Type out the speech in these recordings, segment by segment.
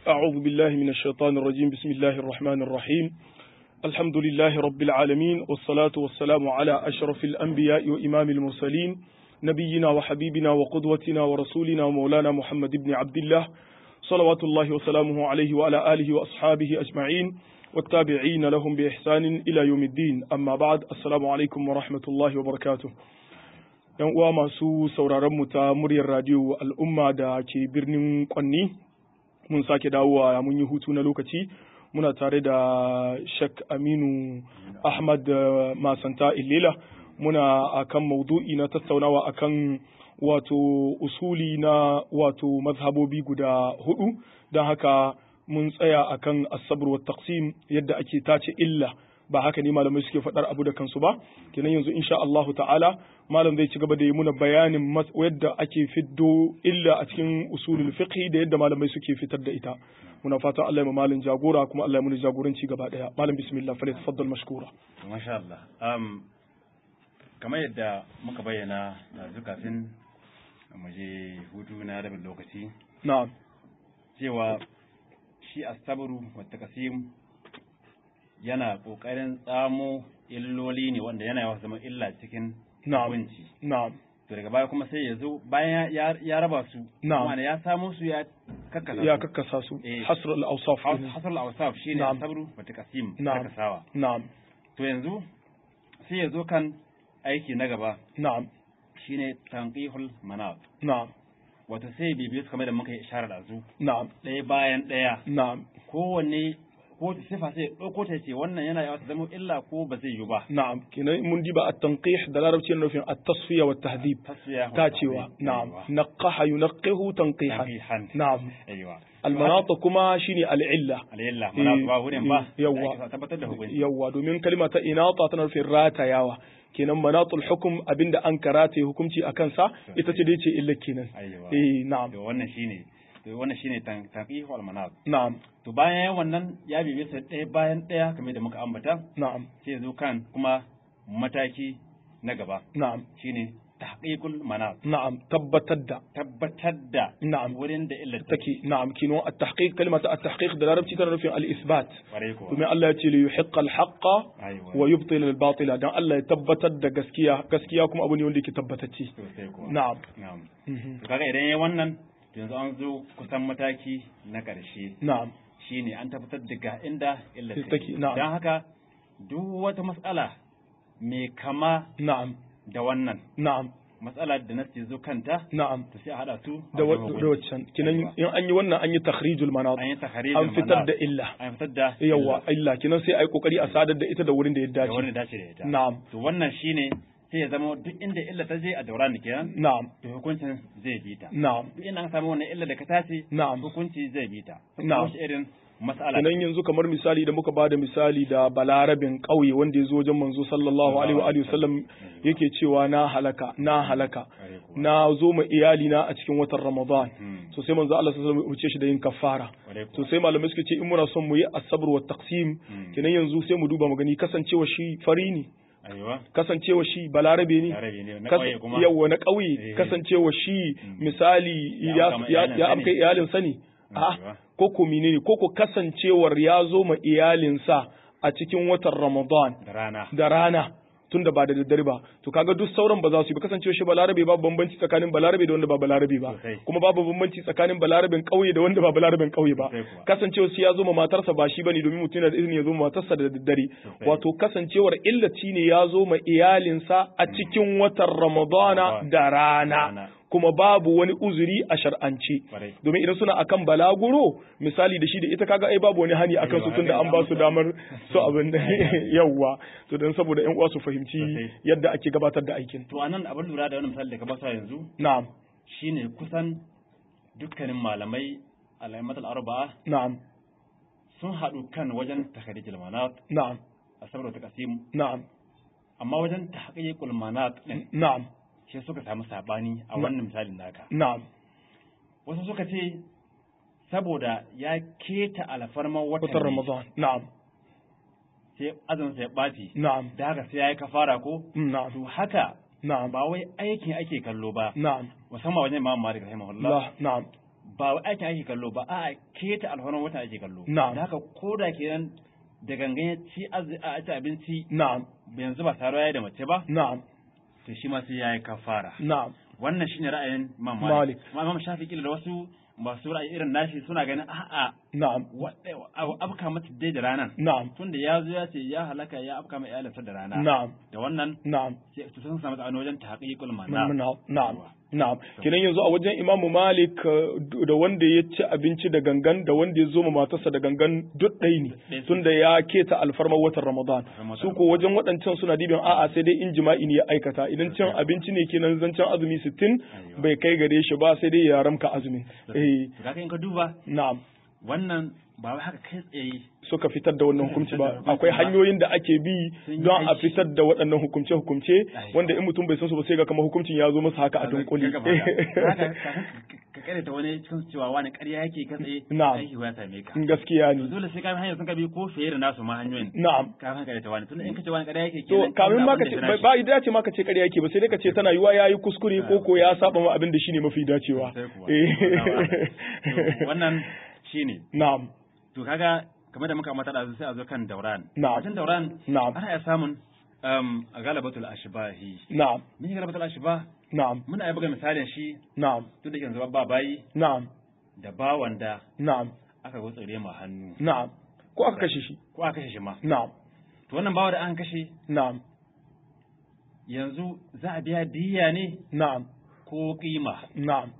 أعوذ بالله من الشيطان الرجيم بسم الله الرحمن الرحيم الحمد لله رب العالمين والصلاة والسلام على أشرف الأنبياء وإمام المرسلين نبينا وحبيبنا وقدوتنا ورسولنا ومولانا محمد بن عبد الله صلوات الله وسلامه عليه وعلى آله وأصحابه أجمعين والتابعين لهم بإحسان إلى يوم الدين أما بعد السلام عليكم ورحمة الله وبركاته yan uwa masu sauraron mu ta muryar radio al'umma da ke birnin kwanni mun sake dawowa mun yi hutu na lokaci muna tare da shek aminu ahmad masanta illela muna akan maudu'i na tattaunawa akan wato usuli na wato mazhabobi guda hudu don haka mun tsaya akan asabar wa taqsim yadda ake tace illa ba haka ne malamai suke faɗar abu da kansu ba kenan yanzu insha Allahu ta'ala malam zai ci gaba da yi muna bayanin yadda ake fiddo illa a cikin usulul fiqh da yadda malamai suke fitar da ita muna fatan Allah ya malin jagora kuma Allah ya muni jagoranci gaba daya malam bismillah fa tafaddal mashkura masha Allah um, kamar yadda muka bayyana da kafin mu je hutu na rabin lokaci na'am cewa shi asabru wa taqsim yana ƙoƙarin tsamo illoli ne wanda yana yawa zama illa cikin hukunci. Na'am. To daga baya kuma sai ya zo bayan ya raba su. Na'am. Wanda ya samo su ya kakkasa su. Ya kakkasa su. Eh. Hasr al-awsaf. Hasar al-awsaf shine Na'am. sabru wa taqsim Na'am. karkasawa. Na'am. To yanzu sai ya zo kan aiki na gaba Na'am. shine tanqihul manat. Na'am. Wato sai bibiyu kamar da muka yi isharar da su Na'am. ɗaya bayan ɗaya Na'am. kowanne ko sifa sai ɗauko ta ce wannan yana yawa ta zama illa ko ba zai yi ba. Na'am. Kenan mun diba at-tanqih da larabci yana nufin at-tasfiya wa tahdhib. tasfiya tacewa na'am naqaha yunaqqihu tanqihan tanqihan na'am aiwa almanata kuma shine al'illa alayalla mana ba wurin ba eh, yawwa. da ake tabbatar da hukunci yawwa domin kalma ta inata tana nufin ratayawa kenan manatul hukum abinda an karata hukunci a kansa ita ce dai ce illa kenan aiwa eh na'am to wannan shine to wannan shine tan- tanqihu al manat na'am to bayan wannan ya bibe sai ɗaya bayan ɗaya kamar da muka ambata na'am sai ya zo kan kuma mataki na gaba na'am shine tahqiqul manat na'am tabbatar da tabbatar da na'am wurin da illa take na'am kino at-tahqiq kalmar at-tahqiq da larabci tana nufin al-isbat kware ko domin Allah ya ce li yuhiqqa al-haqqa aiwa wa yubtil al-batila dan Allah ya tabbatar da gaskiya gaskiya kuma abu ne wanda yake tabbatacce sosai ko na'am na'am Mhm. to kaga idan yayi wannan to yanzu an zo kusan mataki na ƙarshe na'am shine an tabbatar da ga inda illa Take, take na'am. don haka duk wata matsala mai kama na'am da wannan na'am matsala da nasi zo kanta na'am to sai a hada su a da wa- wajen da waccan kinan in an yi wannan an yi takhrijul manat an yi takharijin an fitar manat. da illa an fitar da yawa illa kinan sai ai kokari a sadar da ita da wurin da ya da wani dace dace da ita na'am to wannan shine sai ya zama duk inda illa ta je a daura ni kenan na'am to hukuncin zai bi ta na'am duk inda an samu wannan illa da ka tace na'am hukunci zai bi ta Na'am. wasu irin mas'ala kinan yanzu kamar misali da muka bada misali da balarabin ƙauye wanda ya zo wajen manzo sallallahu alaihi wa alihi wasallam yake cewa na halaka na halaka Kware kuwa. na zo ma iyali na a cikin watan ramadan Hmm. so sai manzo Allah sallallahu alaihi wasallam ya umarce shi da yin kafara Kware to kuwa. sai malamai suka ce in muna son mu yi asabr wa taqsim Hmm. kenan yanzu sai mu duba mu gani kasancewa shi fari ne Aiwa. kasancewa shi balarabe ne Yarabe ne na Kas- ƙauye kuma. yawwa na ƙauye Eh. kasancewa shi misali Ya ya amka ma ya iyalinsa ya ne. amka iyalinsa ne a Aiwa. ko ko menene ko ko kasancewar ya zo ma iyalinsa a cikin watan Ramadan da rana da rana tunda ba da daddare ba to kaga duk sauran ba za su yi ba kasancewa shi balarabe babu bambanci tsakanin balarabe da wanda ba balarabe ba Sosai. kuma babu bambanci tsakanin balarabin ƙauye da wanda ba balarabin ƙauye ba Sosai kuwa. kasancewa shi ya zo ma matarsa ba shi bane domin mutum yana da izini ya zo ma matarsa da daddare Sosai. wato kasancewar illaci ne ya zo ma iyalinsa a cikin watan Ramadana Ramadan. da rana Rana. kuma babu wani uzuri a shar'ance Kwarai. domin idan suna akan balaguro misali da shi da ita kaga ai babu wani hani akan su Aiwa, tunda an ba su damar su abin da yawwa to dan saboda ƴan uwa su fahimci Sosai. yadda ake gabatar da aikin to anan abin lura da wani misali da ka basa yanzu na'am shine kusan dukkanin malamai alaimatul arba'a na'am sun haɗu kan wajen takharijul manat na'am a saboda taqsim na'am amma wajen tahqiqul manat din na'am shi suka samu sabani a wannan misalin naka na'am wasu suka ce saboda ya keta alfarman watan watan ne, Ramadan na'am sai azumin sa ya ɓaci na'am da haka sai ya yi kafara ko na'am to haka na'am ba wai aikin ake kallo ba na'am musamman wajen imam malik rahimahullah Allah na'am ba wa aikin ake kallo ba a keta alhormon wata ake kallo Na'am. da haka ko da kenan da gangan ya ci az- a ci abinci na'am yanzu ba saruwa ya da mace ba na'am to shi ma sai ya yi kafara na'am wannan shine ra'ayin Imam Malik. Malik amma Imam Shafi'i kila da wasu masu ra'ayi irin nashi suna ganin a'a na'am wa- abu abka mata dai da ranan na'am tunda ya zo ya ce ya halaka ya afka mai iyalinsa da rana na'am da wannan na'am sai su sun samu tsano wajen tahqiqul na'am mana na'am na'am kenan yanzu a wajen imamu malik uh, da wanda ya ci abinci da gangan da wanda ya zo ma matarsa da gangan duk ɗaya ne Ɗaya su. tunda ya keta alfarmar watan ramadan Ramadan. su ko wajen waɗancan suna dibin a'a sai dai in jima'i ne ya aikata idan cin abinci ne kenan zancen azumi sittin Aiwa. bai kai gare shi ba sai dai ya ramka azumin eh to kaga in ka duba na'am wannan ba wai haka kai tsaye suka fitar da wannan hukunci ba fitar da hukunci akwai ba. hanyoyin da ake bi Sun yi don a aiki. fitar da waɗannan hukumce-hukumce Aiwa. wanda in mutum bai san su ba sai ga kamar hukuncin ya zo masa haka a dunkuli Kaga ba haka. Haka kafin ka kare ta wani cikin cewa wani ƙarya yake ka tsaye Na'am. aiki ya same ka gaskiya to ne dole sai ka bi hanyar sun ka bi ko fiye da nasu ma hanyoyin na'am kafin ka ta wani tunda in ka ce wani ƙarya yake to kenan kamin ma abin ka da ce ya fi ba idan ce ma ka ce ƙarya yake ba sai dai ka ce tana yiwa yayi kuskure ko ko ya saba ma abin da shine mafi dacewa Sai kuwa. Eh. To, wannan shine na'am to kaga kamar da muka mata da sai a zo kan dauran Na'am. wajen dauran Na'am. ana iya samun um, galabatul ashbahi na'am mun yi galabatul ashbah na'am muna iya buga misalin shi na'am tun da yanzu ba bayi na'am da bawan da na'am aka gutsure ma hannu na'am ko aka kashe shi ko aka kashe shi ma na'am to wannan bawa da an kashe na'am yanzu za a biya diya ne na'am ko kima na'am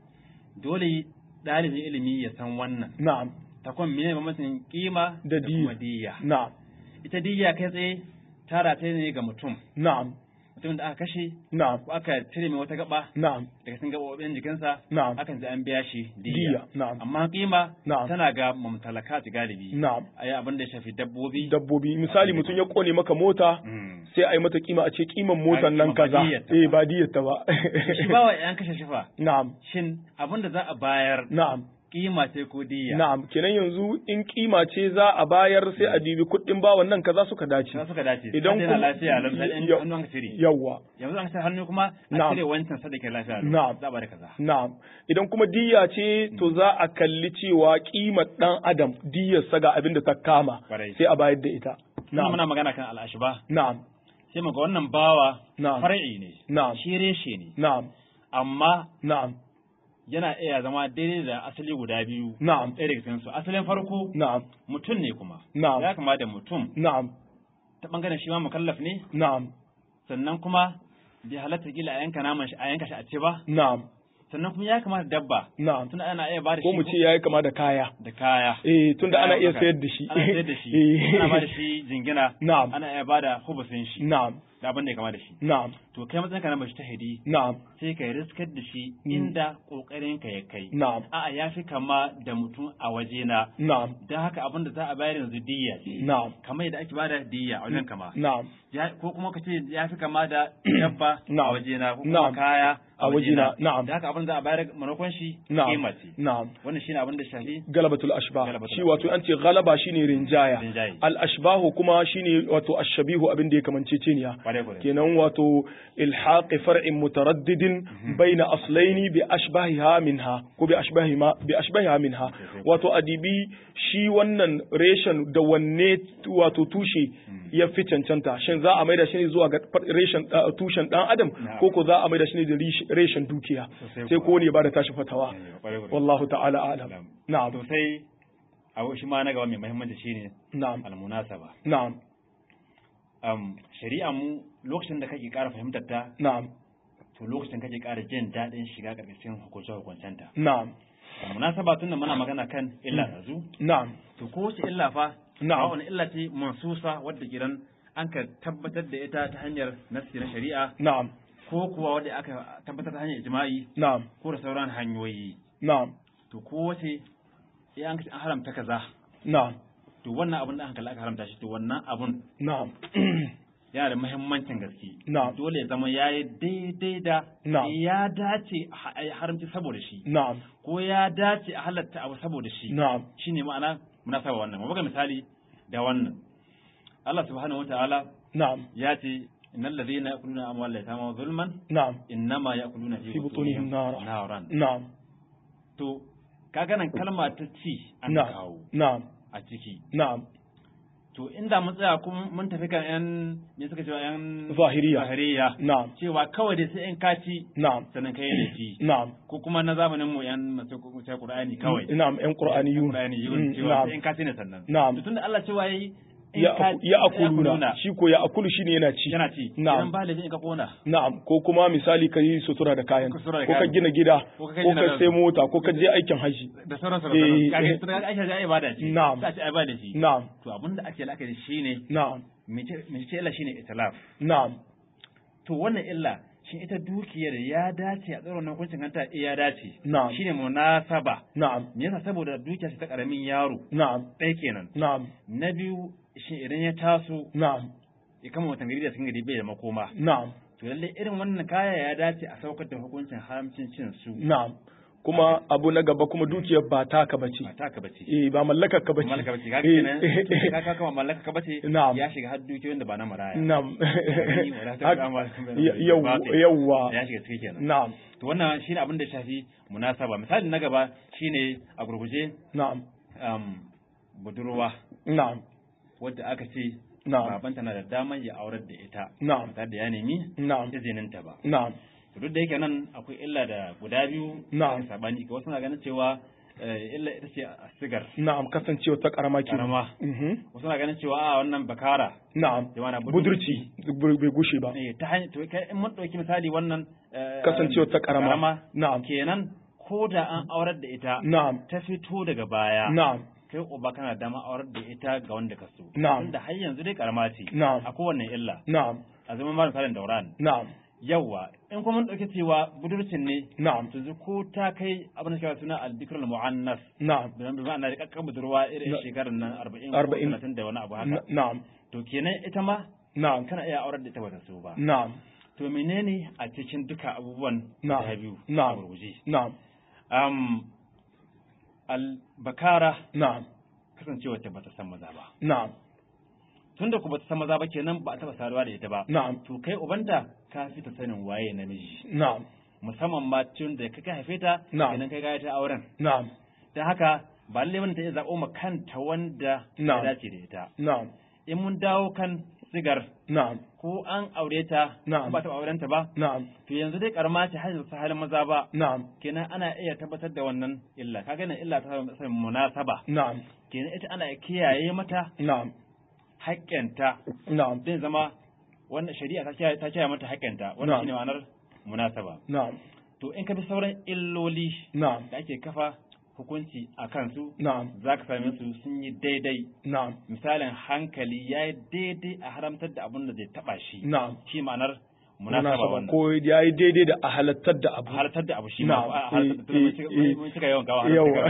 dole ɗalibin ilimi ya san wannan na'am ta kuma mene bambancin kima Da kuma diya. diya na'am ita diya kai tsaye tara ta ne ga mutum na'am mutumin da aka kashe na'am ko aka cire mai wata gaba na'am daga cikin gabobin jikinsa Na'am. akan ji an biya shi Diya, diya na'am. amma kima Na'am. tana ga mumtalakat galibi na'am ayi abin da ya shafi dabbobi dabbobi misali mutum ya kone maka mota Mm. sai a yi mata kima a ce kiman motan nan Ai, kima ba kaza diyyarta eh ba diyyarta ba shi ba wa yan kashe shifa na'am shin abin da za a bayar na'am kima ce ko diya na'am kenan yanzu in kima ce za a bayar sai a dibi kuɗin bawan nan kaza suka dace na suka dace Idan idan kuma kuma- lafiya lam sai in Yau- hannu an cire yawwa yanzu an cire hannu kuma a Na'am. cire wancan sadake lafiya lam. Na'am. za a bada kaza na'am idan kuma diyya ce to za a kalli cewa kimar dan adam diyyarsa ga abin da ta kama Kwarai. sai a bayar da ita Tunda na'am muna magana kan al'ashba na'am sai muga wannan bawa Na'am. far'i ne Na'am. shi reshe ne na'am amma na'am yana iya zama daidai da asali guda biyu na'am ɗaya daga cikin su asalin farko na'am mutum ne kuma Na'am. ya kama da mutum na'am ta bangaren shi ma mukallaf ne na'am sannan kuma bai halatta gila a yanka naman shi a yanka shi a ce ba na'am sannan kuma ya kama da dabba na'am tunda ana iya ba da ko shi mu ce yayi kama da kaya da kaya eh tunda ana iya Kaya sayar da shi ana sayar da shi Eh. ana ba da shi jingina Na'am. ana iya ba da hubusin shi na'am da abin da ya kama da shi na'am to kai matsayin ka na mujtahidi na'am sai ka riskar da shi Mm. inda kokarin ka ya kai na'am a'a ya fi kama da mutum a waje na na'am don haka abin da za a bayar yanzu diya ce na'am kamar yadda ake bada diya a wajen kama na'am Ya- ko kuma ka ce ya fi kama da dabba a Na'am. waje na ko kuma Na'am. kaya A waje na, na'am. da haka abin da za a bayar manakon shi na'am kima ce na'am wannan shine abin da shafi galabatul ashbah Galabatul shi wato an ce galaba shine rinjaya Rinjaye. al ashbahu kuma shine wato ashabihu abin da ya kamanceceniya Kwarai, kwarai. kenan wato ilhaqi far'in mutaraddidin baina aslaini bi ashbahiha minha ko bi ashbahi ma bi ashbahiha minha wato adibi shi wannan reshen da wanne wato tushe ya fi cancanta shin za a maida shi ne zuwa ga far- reshen uh, tushen dan adam Na'am. ko ko za a maida shi ne da rish- reshen dukiya Sosai sai kuwa. ko ne ba da tashi fatawa Kwarai, kwarai. wallahu ta'ala a'lam Na'am. na'am to sai abu shi ma na gaba mai muhimmanci shine na'am almunasaba na'am um, shari'a mu lokacin da kake ƙara fahimtar ta na'am to lokacin kake ƙara jin daɗin shiga ƙarƙashin hukunce hukuncenta na'am munasaba tunda muna magana kan illa yanzu na'am to ko wace illa fa Na'am. ba wani illa ce mansusa wadda kiran an ka tabbatar da ita ta hanyar nassi na shari'a na'am ko kuwa wadda aka tabbatar ta hanyar ijma'i na'am ko da sauran hanyoyi na'am to ko wace ya an kace an haramta kaza na'am to wannan abun da an kalla aka haramta shi to wannan abun na'am yana da muhimmancin gaske Na'am. dole ya zama yayi daidai da Na'am. ya dace a ha- a yi haramci saboda shi na'am ko ya dace a halatta abu saboda shi na'am shine ma'ana munasaba wannan mu buga misali da wannan Allah subhanahu wataala na'am ya ce innal ladhina ya'kuluna amwal yatama zulman na'am innama ya'kuluna fi butunihim nara naran na'am to kaga nan kalma ta ci an na'am kawo na'am a ciki na'am to inda mun tsaya kuma mun tafi kan yan me suka cewa yan Zahiriya. zahiriya na'am cewa kawai dai sai in kaci na'am sannan kai da shi na'am ko kuma na zamanin mu yan masu kuce Qur'ani kawai na'am yan qur'aniyun Qur'ani Mm, yun cewa na'am sai in kaci ne sannan Na'am. to tunda Allah cewa yayi in ya ka- ya sai akuluna shi ko ya akulu shine yana ci yana ci Na'am. idan ba da in ka kona na'am ko kuma misali ka yi sutura da kayan Ko ko sutura da ka kayan. gina gida Ko ko ka gina ka da- sai mota ko ka je aikin haji da sauran Eh, sauran kaga tunda kaga Aisha ya ibada ce Na'am. sai a ce ai ba da shi na'am to abinda ake la'akari shine na'am mece mece illa shine itlaf na'am to wannan illa shin ita dukiyar ya dace a tsaron hukuncin kanta eh ya dace Na'am. shine munasaba na'am me yasa saboda dukiya ce ta karamin yaro na'am ɗaya kenan na'am na biyu shin idan ya taso na'am ya kama watan gari da cikin gari bai da makoma na'am to lalle irin wannan kaya ya dace a saukar da hukuncin haramcin cin su na'am kuma abu na gaba kuma dukiyar ba taka bace ba taka bace eh ba mallakar ka bace mallaka bace kaga Eh, kenan to ka ka kama mallaka ka bace Na'am. ya shiga har dukiyoyin da ba na maraya na'am gani, wala ta Hak- kama- yau- yawwa ya shiga ciki kenan na'am to wannan shine abin da ya shafi munasaba misali na gaba shine a gurguje na'am um, budurwa na'am wadda aka ce Na'am. babanta na da daman ya aurar da ita Na'am. ba tare da ya nemi na'am izininta ba na'am to duk da yake nan akwai illa da guda biyu Na'am. da sabani ga wasu na ganin cewa eh, illa ita ce a sigar na'am kasancewa ta karama ke karama mhm wasu na ganin cewa a wannan bakara na'am Yawana budurci bai bai gushe ba eh, ta hanyar to kai in mun dauki misali wannan eh, Kasancewa ta karama. Na'am. kenan ko da an aurar da ita na'am ta fito daga baya na'am kai uba kana dama aurar da ita ga wanda ka so Na'am. tunda har yanzu dai karama ce Na'am. a kowanne illa na'am a zaman mara misalin dauran na'am yawa in kuma mun dauki cewa budurcin ne na'am yanzu ko ta kai abin da kira suna al-dhikrul mu'annas na'am da bi ma'ana da kakkan budurwa irin Na- shekarar nan 40 Arba'in. ko 30 da wani abu haka na- na'am to kenan ita ma na'am kana iya aurar da ita bata so ba na'am to menene a cikin duka abubuwan Na'am. guda biyu Na'am. a gurguje na'am um, al-bakara na'am kasancewa ta bata san maza ba na'am tunda ku bata san maza ba kenan ba a taba saduwa da ita ba na'am to kai ubanta ka fi ta sanin waye namiji na'am musamman ma tun da kai ka haife ta Na'am. kenan kai ga ta auren na'am dan haka ba lalle bane ta iya zaɓo ma kanta wanda ya Na'am. dace da ita na'am in mun dawo kan sigar na'am ko an aure ta Na'am. ko ba ta auren ta ba na'am to yanzu dai karma ce har yanzu halin maza ba na'am kenan ana iya tabbatar da wannan illa kaga nan illa ta samu munasaba na'am kenan ita ana kiyaye mata na'am haƙƙinta na'am zai zama wannan shari'a ta kiyaye ta kiyaye mata haƙƙinta Na'am. wannan shine ma'anar munasaba na'am to in ka bi sauran illoli na'am da ake kafa hukunci a kansu na'am za ka same su sun yi daidai na'am misalin hankali ya yi daidai a haramtar da abin da zai taba shi na'am shi ma'anar munasaba munasaba wannan ko ya yi daidai da a halattar da abu halartar da abu shi Na'am. ma a halartar da Eh, mun cika- eh, mun cika yawan gawa yawa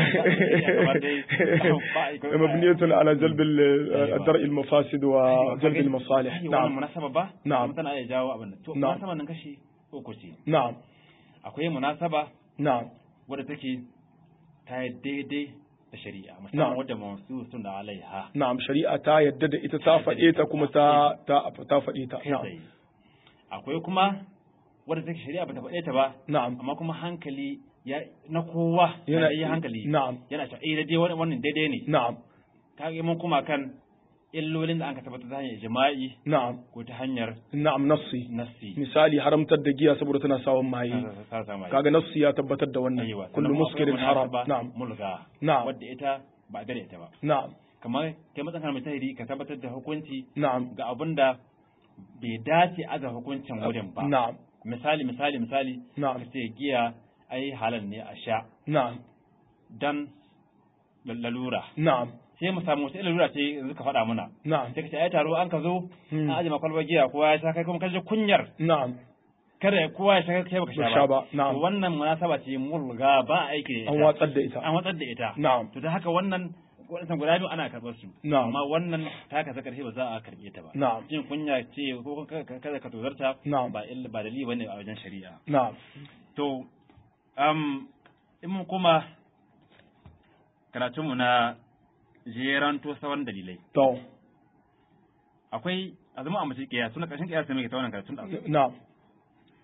yawa مبنية على جلب ال- درء المفاسد وجلب المصالح wannan نعم munasaba ba Na'am. kuma tana iya jawo abin nan to Na'am. munasaba nan kashi uku ce نعم akwai munasaba نعم wadda take ta yi daidai da shari'a Na'am. musamman wadda masu sun da alaiha نعم shari'a ta yadda da ita ta faɗe ta kuma ta ta ta faɗe ta kai na'am tsaye akwai kuma wadda take shari'a bata faɗe ta ba na'am amma kuma hankali ya na kowa Yana- yana yi hankali na'am yana ta eh dai wannan wannan daidai ne na'am kage mun kuma kan illolin da aka tabbatar ta hanyar jima'i na'am ko ta hanyar na'am nassi nassi misali haramtar da giya saboda tana sawan maye ta sama kaga nassi ya tabbatar da wannan Aiwa, kullu sannan kuma muskirin akwai haram munasaba na'am mulga Na'am. wadda ita ba a gare ita ba na'am kamar kai matsan kan mutahiri ka tabbatar da hukunci na'am ga abin da bai dace aza hukuncin wurin ba na'am misali misali misali Na'am. ka ce giya ai halal ne a sha na'am dan lalura na'am sai mu samu wata lalura ce yanzu ka faɗa muna na'am sai ka ce ai taro an ka zo Hmm. an aje makwalbar giya kowa ya sha kai kuma ka ji kunyar na'am kada kowa ya sha kai baka Ba sha sha ba ba, na'am. to wannan munasaba ce mulga ba aiki da an ita watsar da ita an watsar da ita na'am to da haka wannan wadannan guda biyu ana karɓar su Na'am. amma wannan ta kasa karshe ba za a karɓe ta ba na'am jin kunya ce ko ka- ka- kada ka tozarta Na'am. ba illa ba dalili bane a wajen shari'a na'am to um in mun kuma karatunmu na jeranto sauran dalilai to akwai a zama a mace kiyas suna ƙarshen kiyas ne mai ta wannan karatun da na'am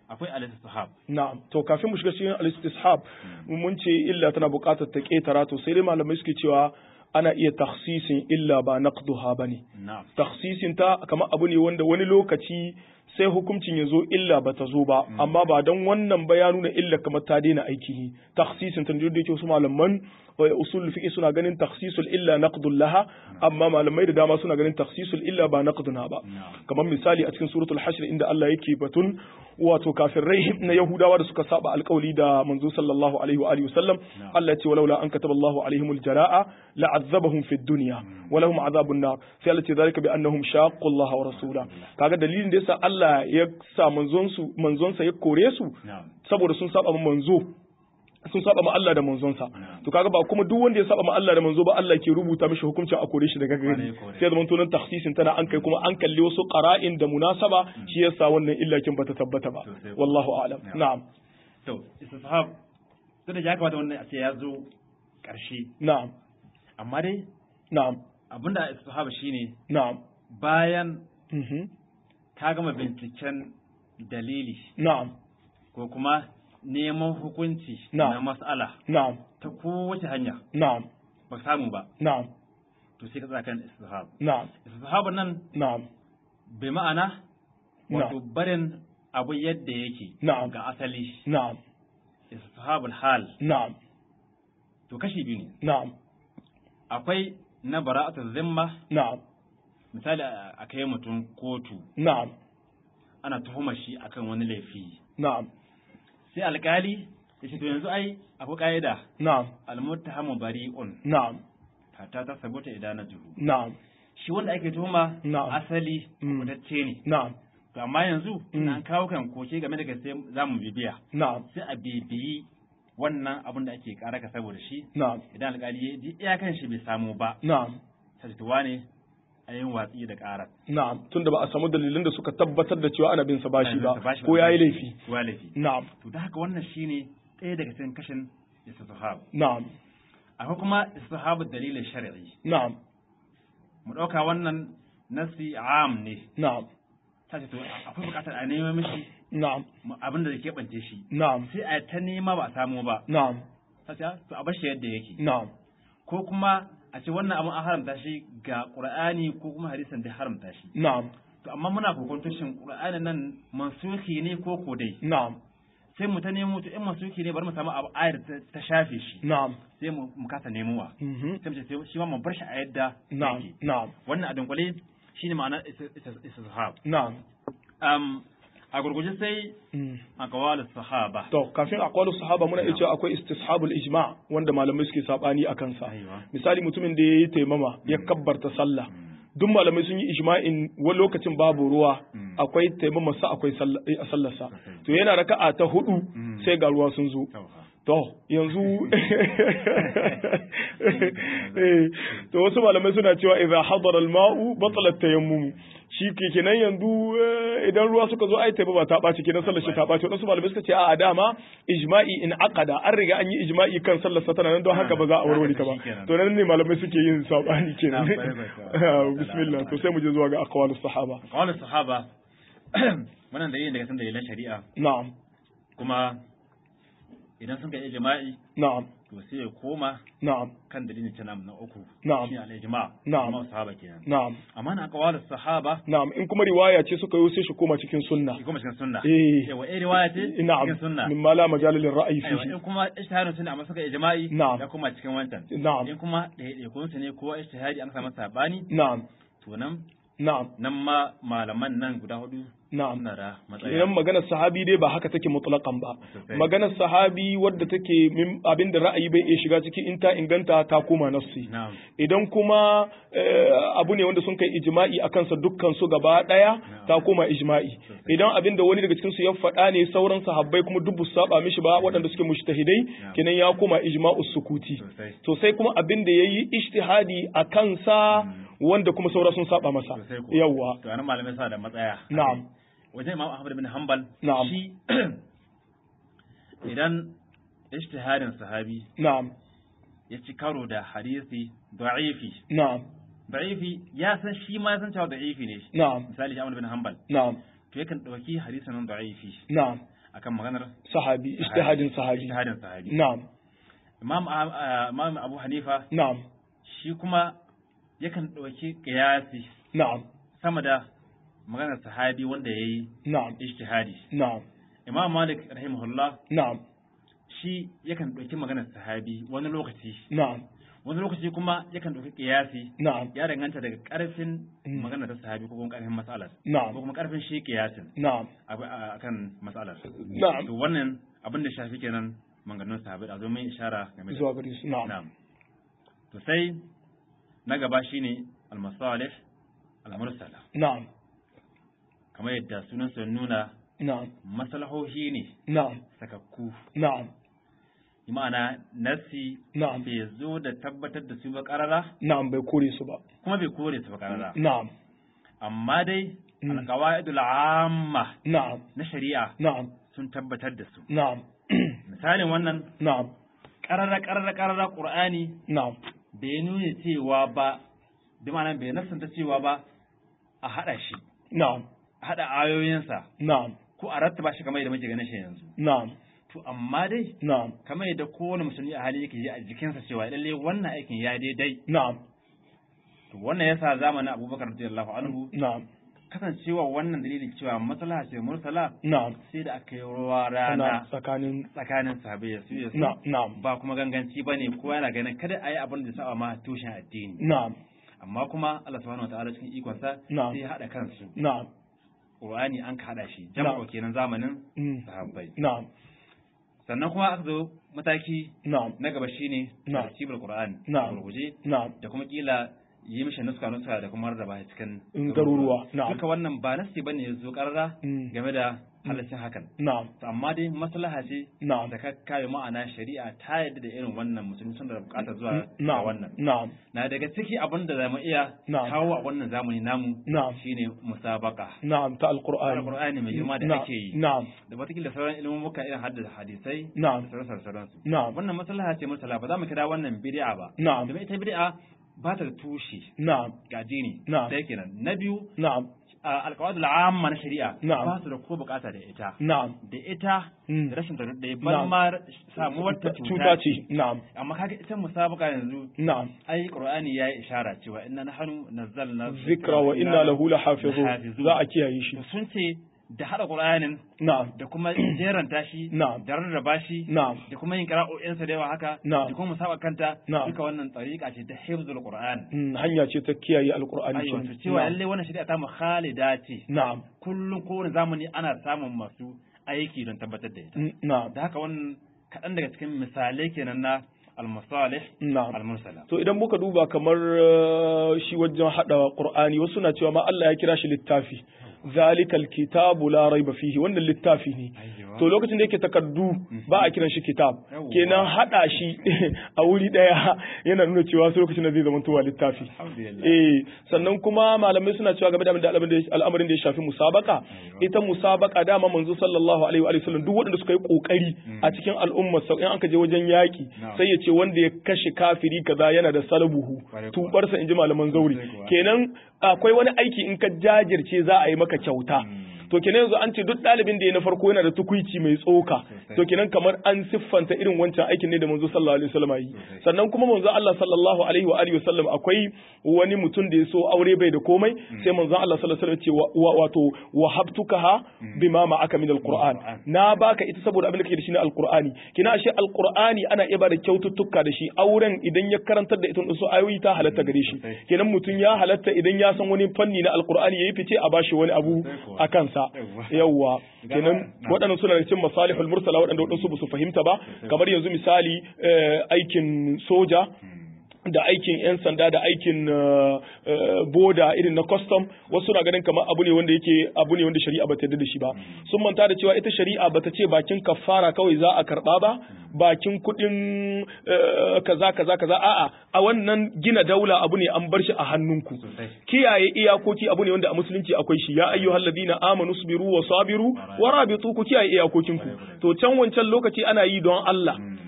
akwai al-istihab na'am to kafin mu shiga cikin al-istishab mun ce illa tana buƙatar ta ketara to sai dai malamai suke cewa ana iya takhsisin illa ba naqduha bane na'am takhsisin ta kamar abu ne wanda wani lokaci sai hukuncin ya zo illa ba ta zo ba amma ba don wannan ba ya nuna illa kamar ta daina aiki takhsisin ta da yake wasu malaman usul fiqh suna ganin takhsisul illa naqdul laha amma malamai da dama suna ganin takhsisul illa ba naqduna ba kamar misali a cikin suratul hashr inda Allah yake batun wato kafirai na yahudawa da suka saba alkawali da manzo sallallahu alaihi wa alihi wasallam Allah ya ce walaula an kataba Allahu alaihimul jaraa la'azzabahum fid dunya wa lahum azabun nar sai Allah ce zalika bi annahum shaqqu Allah wa rasula kaga dalilin da yasa Allah ya sa manzon su manzon sa ya kore su saboda sun saba manzo sun saba ma Allah da manzonsa to kaga ba kuma duk wanda ya saba ma Allah da manzo ba Allah ke rubuta mishi hukuncin a kore shi daga gari sai zaman tunan takhsisin tana an kai kuma an kalli wasu qara'in da munasaba shi yasa wannan illakin bata tabbata ba wallahu a'lam na'am to istihab to da ya kamata wannan a ce ya zo karshe na'am amma dai na'am abinda istihab shine na'am bayan mhm ka gama binciken dalili na'am ko kuma neman hukunci Na'am. na mas'ala na'am ta kowace hanya na'am ba samu ba na'am to sai ka tsaya kan istihab na'am istihab nan na'am bai ma'ana wato na'am barin abu yadda yake Na'am. ga asali na'am istihabul hal na'am to kashi biyu ne na'am akwai na bara'atu zimma na'am misali a a kai mutum kotu na'am ana tuhumar shi akan wani laifi na'am sai alkali ya ce to yanzu ai akwai ka'ida na'am almuttahamu bari'un na'am hatta ta sabuta idanatuhu na'am shi wanda ake tuhuma Na'am. asali Mm. kutacce ne na'am to amma yanzu Mm. an kawo kan koke game da gaske za mu bibiya na'am sai a bibiyi wannan abin da ake kara ka saboda shi na'am idan alkali ya ji iyakan shi bai samu ba na'am sai to wane a yin watsi da karar na'am tunda ba a samu dalilin da suka tabbatar da cewa ana bin sa bashi ba Bashi ko yayi laifi ko ya laifi na'am to da haka wannan shine ɗaya daga cikin kashin istihab na'am akwai kuma istihab dalilin shar'i na'am mu ɗauka wannan nasi am ne na'am ta ce to akwai buƙatar a nema mishi na'am abin da ke bance shi na'am sai a ta nema ba a samu ba na'am ta ce to a bar shi yadda yake na'am ko kuma a ce wannan abin an haramta shi ga qur'ani ko kuma hadisin da haramta shi na'am to amma muna kokonto shin qur'ani nan mansuki ne ko ko dai na'am sai mu ta nemo to in mansuki ne bari mu samu abu ayar ta- ta shafe shi na'am sai mu mu kasa nemowa mhm sai mu ce sai shi ma mu bar shi a yadda na'am yake na'am wannan a dunkule shine ma'anar is- is- istishab na'am um a gurguje sai mm. aqwal sahaba to kafin aqwalu sahaba muna iya cewa akwai istishabul ijma' wanda malamai suke sabani akan sa Aiwa. misali mutumin da yayi taimama ya kabbarta sallah duk malamai sun yi ijma'in wani lokacin babu ruwa Mm. akwai taimama sa akwai sallah- eh, sallarsa to yana raka'a ta hudu Mm. sai ga ruwa sun zo Tauha. to yanzu eh, to wasu malamai suna cewa idza hadara al-ma'u batala tayammum shi ke kenan yanzu eh, idan ruwa suka zo ai taimama ta ɓaci kenan sallar shi ta ɓaci wadansu malamai suka ce a dama ijma'i in aqada an riga an yi ijma'i kan sallar sa tana nan don haka ba za a warware ta ba to nan ne malamai suke yin sabani kenan Na, bai, bai, bai. bismillah to sai mu je zuwa ga aqwalus sahaba aqwal sahaba wannan da yin daga san dalilan shari'a na'am kuma idan sun kai ijma'i na'am to sai ya koma na'am kan dalilin ta na uku Na'am. shi al-ijma' Na'am. ijma' sahaba kenan na'am amma na aqwal sahaba na'am in kuma riwaya ce suka yi sai shi koma cikin sunna shi kuma cikin sunna Eh. yawa eh riwaya ce na'am cikin sunna min ma la majala lil ra'yi aiwa fihi in kuma ijtihadin sunna amma suka ijma'i Na'am. ya kuma cikin wancan na'am in kuma ɗaiɗaikun su ne ko ijtihadi an samu sabani na'am to nan na'am nan ma malaman nan guda hudu na'am suna da matsaya idan maganar sahabi dai ba haka take mutlaqan ba Sosai. maganar sahabi wadda take min abin da ra'ayi bai iya shiga ciki in ta inganta ta koma nassi na'am idan kuma eh, abu ne wanda sun kai ijma'i a kansa dukkan su gaba daya ta koma ijma'i idan abin da wani daga cikin su ya faɗa ne sauran sahabbai kuma duk su saba mishi ba waɗanda suke mushtahidai kenan ya koma ijma'u sukuti sosai to sai kuma abin da yayi ijtihadi a kansa wanda kuma saura sun saba masa sosai ko yawwa to anan malamai suna da matsaya na'am wajen imam ahmad bin hanbal Na'am. shi idan ijtihadin sahabi na'am ya ci karo da hadisi da'ifi na'am da'ifi ya san shi ma ya san cewa da'ifi ne na'am misali shi ahmad bin hanbal na'am to yakan dauki hadisin nan da'ifi na'am akan maganar sahabi ijtihadin sahabi ijtihadin sahabi na'am imam ah, imam abu hanifa na'am shi kuma yakan ɗauki qiyasi na'am sama da maganar sahabi wanda yayi na'am ijtihadi na'am imam malik rahimahullah na'am shi yakan ɗauki maganar sahabi wani lokaci na'am wani lokaci kuma yakan ɗauki qiyasi na'am ya danganta daga ƙarfin Mm. maganar ta sahabi ko kuma ƙarfin mas'alar ko na'am kuma ƙarfin shi qiyasin na'am a akan mas'alar na'am to wannan abin da shafi kenan maganganun sahabi a zo mun ishara game da zuwa gare su na'am na'am to sai na gaba shine al-masalih al-mursala na'am kamar yadda sunan sa nuna na'am maslahohi ne na'am sakakku na'am bi ma'ana nasi na'am bai zo da tabbatar da su ba karara na'am bai kore su ba kuma bai kore su ba karara na'am amma dai Mm. al-qawaidul amma na'am na shari'a na'am sun tabbatar da su na'am misalin wannan na'am karara karara karara qur'ani na'am bai nuna cewa ba bi ma'ana bai nasanta cewa ba a hada shi na'am a hada ayoyinsa na'am ko a rattaba shi kamar yadda muke ganin shi yanzu na'am to amma dai na'am kamar yadda kowane musulmi a hali yake ji a jikinsa cewa lalle wannan aikin ya daidai na'am to wannan yasa zamanin Abubakar radiyallahu anhu na'am kasancewa wannan dalilin cewa maslaha ce mursala na'am sai da aka yi ruwa na rana tsakanin tsakanin sahabbai ya su ya su na na'am ba kuma ganganci bane kowa yana ganin kada a yi abin da sa'a ma tushen addini na'am amma kuma Allah subhanahu wataala cikin ikonsa Na'am. sai ya hada kansu na'am Qur'ani an ka hada shi jama'u Na'am. kenan zamanin mm, sahabbai na'am sannan kuma aka zo mataki na'am na gaba shine Na'am. tartibul Qur'an Na'am. gurguje na'am da kuma kila yi mishi nuska nuska da kuma rarraba shi cikin In garuruwa, na'am. duka wannan ba nasi bane ya zo karara Mm. game da halaccin hakan na'am to amma dai maslaha ce na'am da ka kayo ma'ana shari'a ta yadda da irin wannan mutum sun da bukatar zuwa ga na'am wannan na'am na daga ciki abin da zamu iya Na'am. kawo a wannan zamani namu Na'am. shine musabaka na'am ta alqur'ani alqur'ani mai girma da Na'am, ake yi na'am da watakila sauran ilimin muka irin haddasa hadisai Na'am. da sauran sauransu na'am wannan maslaha ce mursala ba za mu kira wannan bid'a ba Na'am. domin ita bid'a ba ta da tushe na'am ga addini Na'am. ɗaya kenan na biyu na'am alƙawadul amma na shari'a Na'am. ba su da ko bukata da ita na'am da ita Mm. da rashin ta ɗaya Na'am. ban ma samuwar ta cuta ce na'am amma kaga ita musabaka yanzu na'am ai qur'ani yayi ishara cewa inna nahnu nazzalna zikra wa inna lahu lahafizun lahafizun. za a kiyaye shi To sun ce da hada qur'anin na'am da kuma jeranta shi Na'am. da rarraba shi na'am da kuma yin qira'o'insa da yawa haka Na'am. da kuma musabaka kanta Na'am. duka wannan tsariƙa ce ta hifzul qur'an Mm, hanya ce ta kiyaye alqur'ani aiwa kenan. to cewa Na'am. lalle wannan shari'a ta mu khalida ce na'am kullum kowane zamani ana samun masu aiki don tabbatar da ita Mm, na'am da haka wannan kaɗan daga cikin misalai kenan na al-masalih na'am al-mursala to idan muka duba kamar uh, shi wajen hada qur'ani wasu na cewa ma Allah ya kira shi littafi zalikal kitabu la raiba fihi wannan littafi ne Ayyo. to lokacin da yake takardu ba a kiran shi kitab Yawwa. kenan hada shi a wuri daya yana nuna cewa sai lokacin da zai zama tuwa littafi alhamdulillah eh sannan kuma malamai suna cewa game da abin da al'amarin da- al'amarin da ya shafi musabaka ita musabaka dama manzo sallallahu alaihi wa sallam duk waɗanda suka yi kokari a cikin al'umma sau in aka je wajen yaki Na'am. sai ya ce wanda ya kashe kafiri kaza yana da salabuhu Kwarai kuwa. tubarsa inji malaman zauri Kwarai kuwa. kenan akwai wani aiki in ka jajirce za a yi maka kyauta to kenan yanzu an ce duk ɗalibin da ya na farko yana da tukuici mai tsoka Sosai. to kenan kamar an siffanta irin wancan aikin ne da manzo sallallahu alaihi wasallam yi Sosai. sannan kuma manzo Allah sallallahu alaihi wa alihi wasallam akwai wani mutum da ya so aure bai da komai sai manzo Allah sallallahu alaihi wasallam ya ce wa- wa- wato wahabtukaha bima ma'aka min alquran Alquran. na baka ita saboda abin da kake da shi na alqur'ani kina ashe alqur'ani ana iya bada kyaututtuka da shi auren idan ya karantar da ita su ayoyi ta halatta gare shi Sosai. kenan mutum ya halatta idan ya san wani fanni na alqur'ani yayi fice a bashi wani abu Sosai kuwa. a kansa Yawwa. yawwa Gama- kenan na. waɗannan suna da cikin masalihul mursala waɗanda waɗansu ba su fahimta ba kamar yanzu misali eh, aikin soja da aikin 'yan sanda da aikin uh, uh, boda irin na custom wasu na ganin kamar abu ne wanda yake abu ne wanda shari'a bata yarda da shi ba sun manta da cewa ita shari'a bata ce bakin kafara kawai za a karba ba bakin kuɗin uh, kaza kaza kaza a'a a wannan gina daula abu ne an bar shi a hannunku Sosai. kiyaye iyakoki abu ne wanda a musulunci akwai shi ya ayyuhal ladina amanu sabiru wa sabiru wa rabitu ku kiyaye iyakokinku to can wancan lokaci ana yi don Allah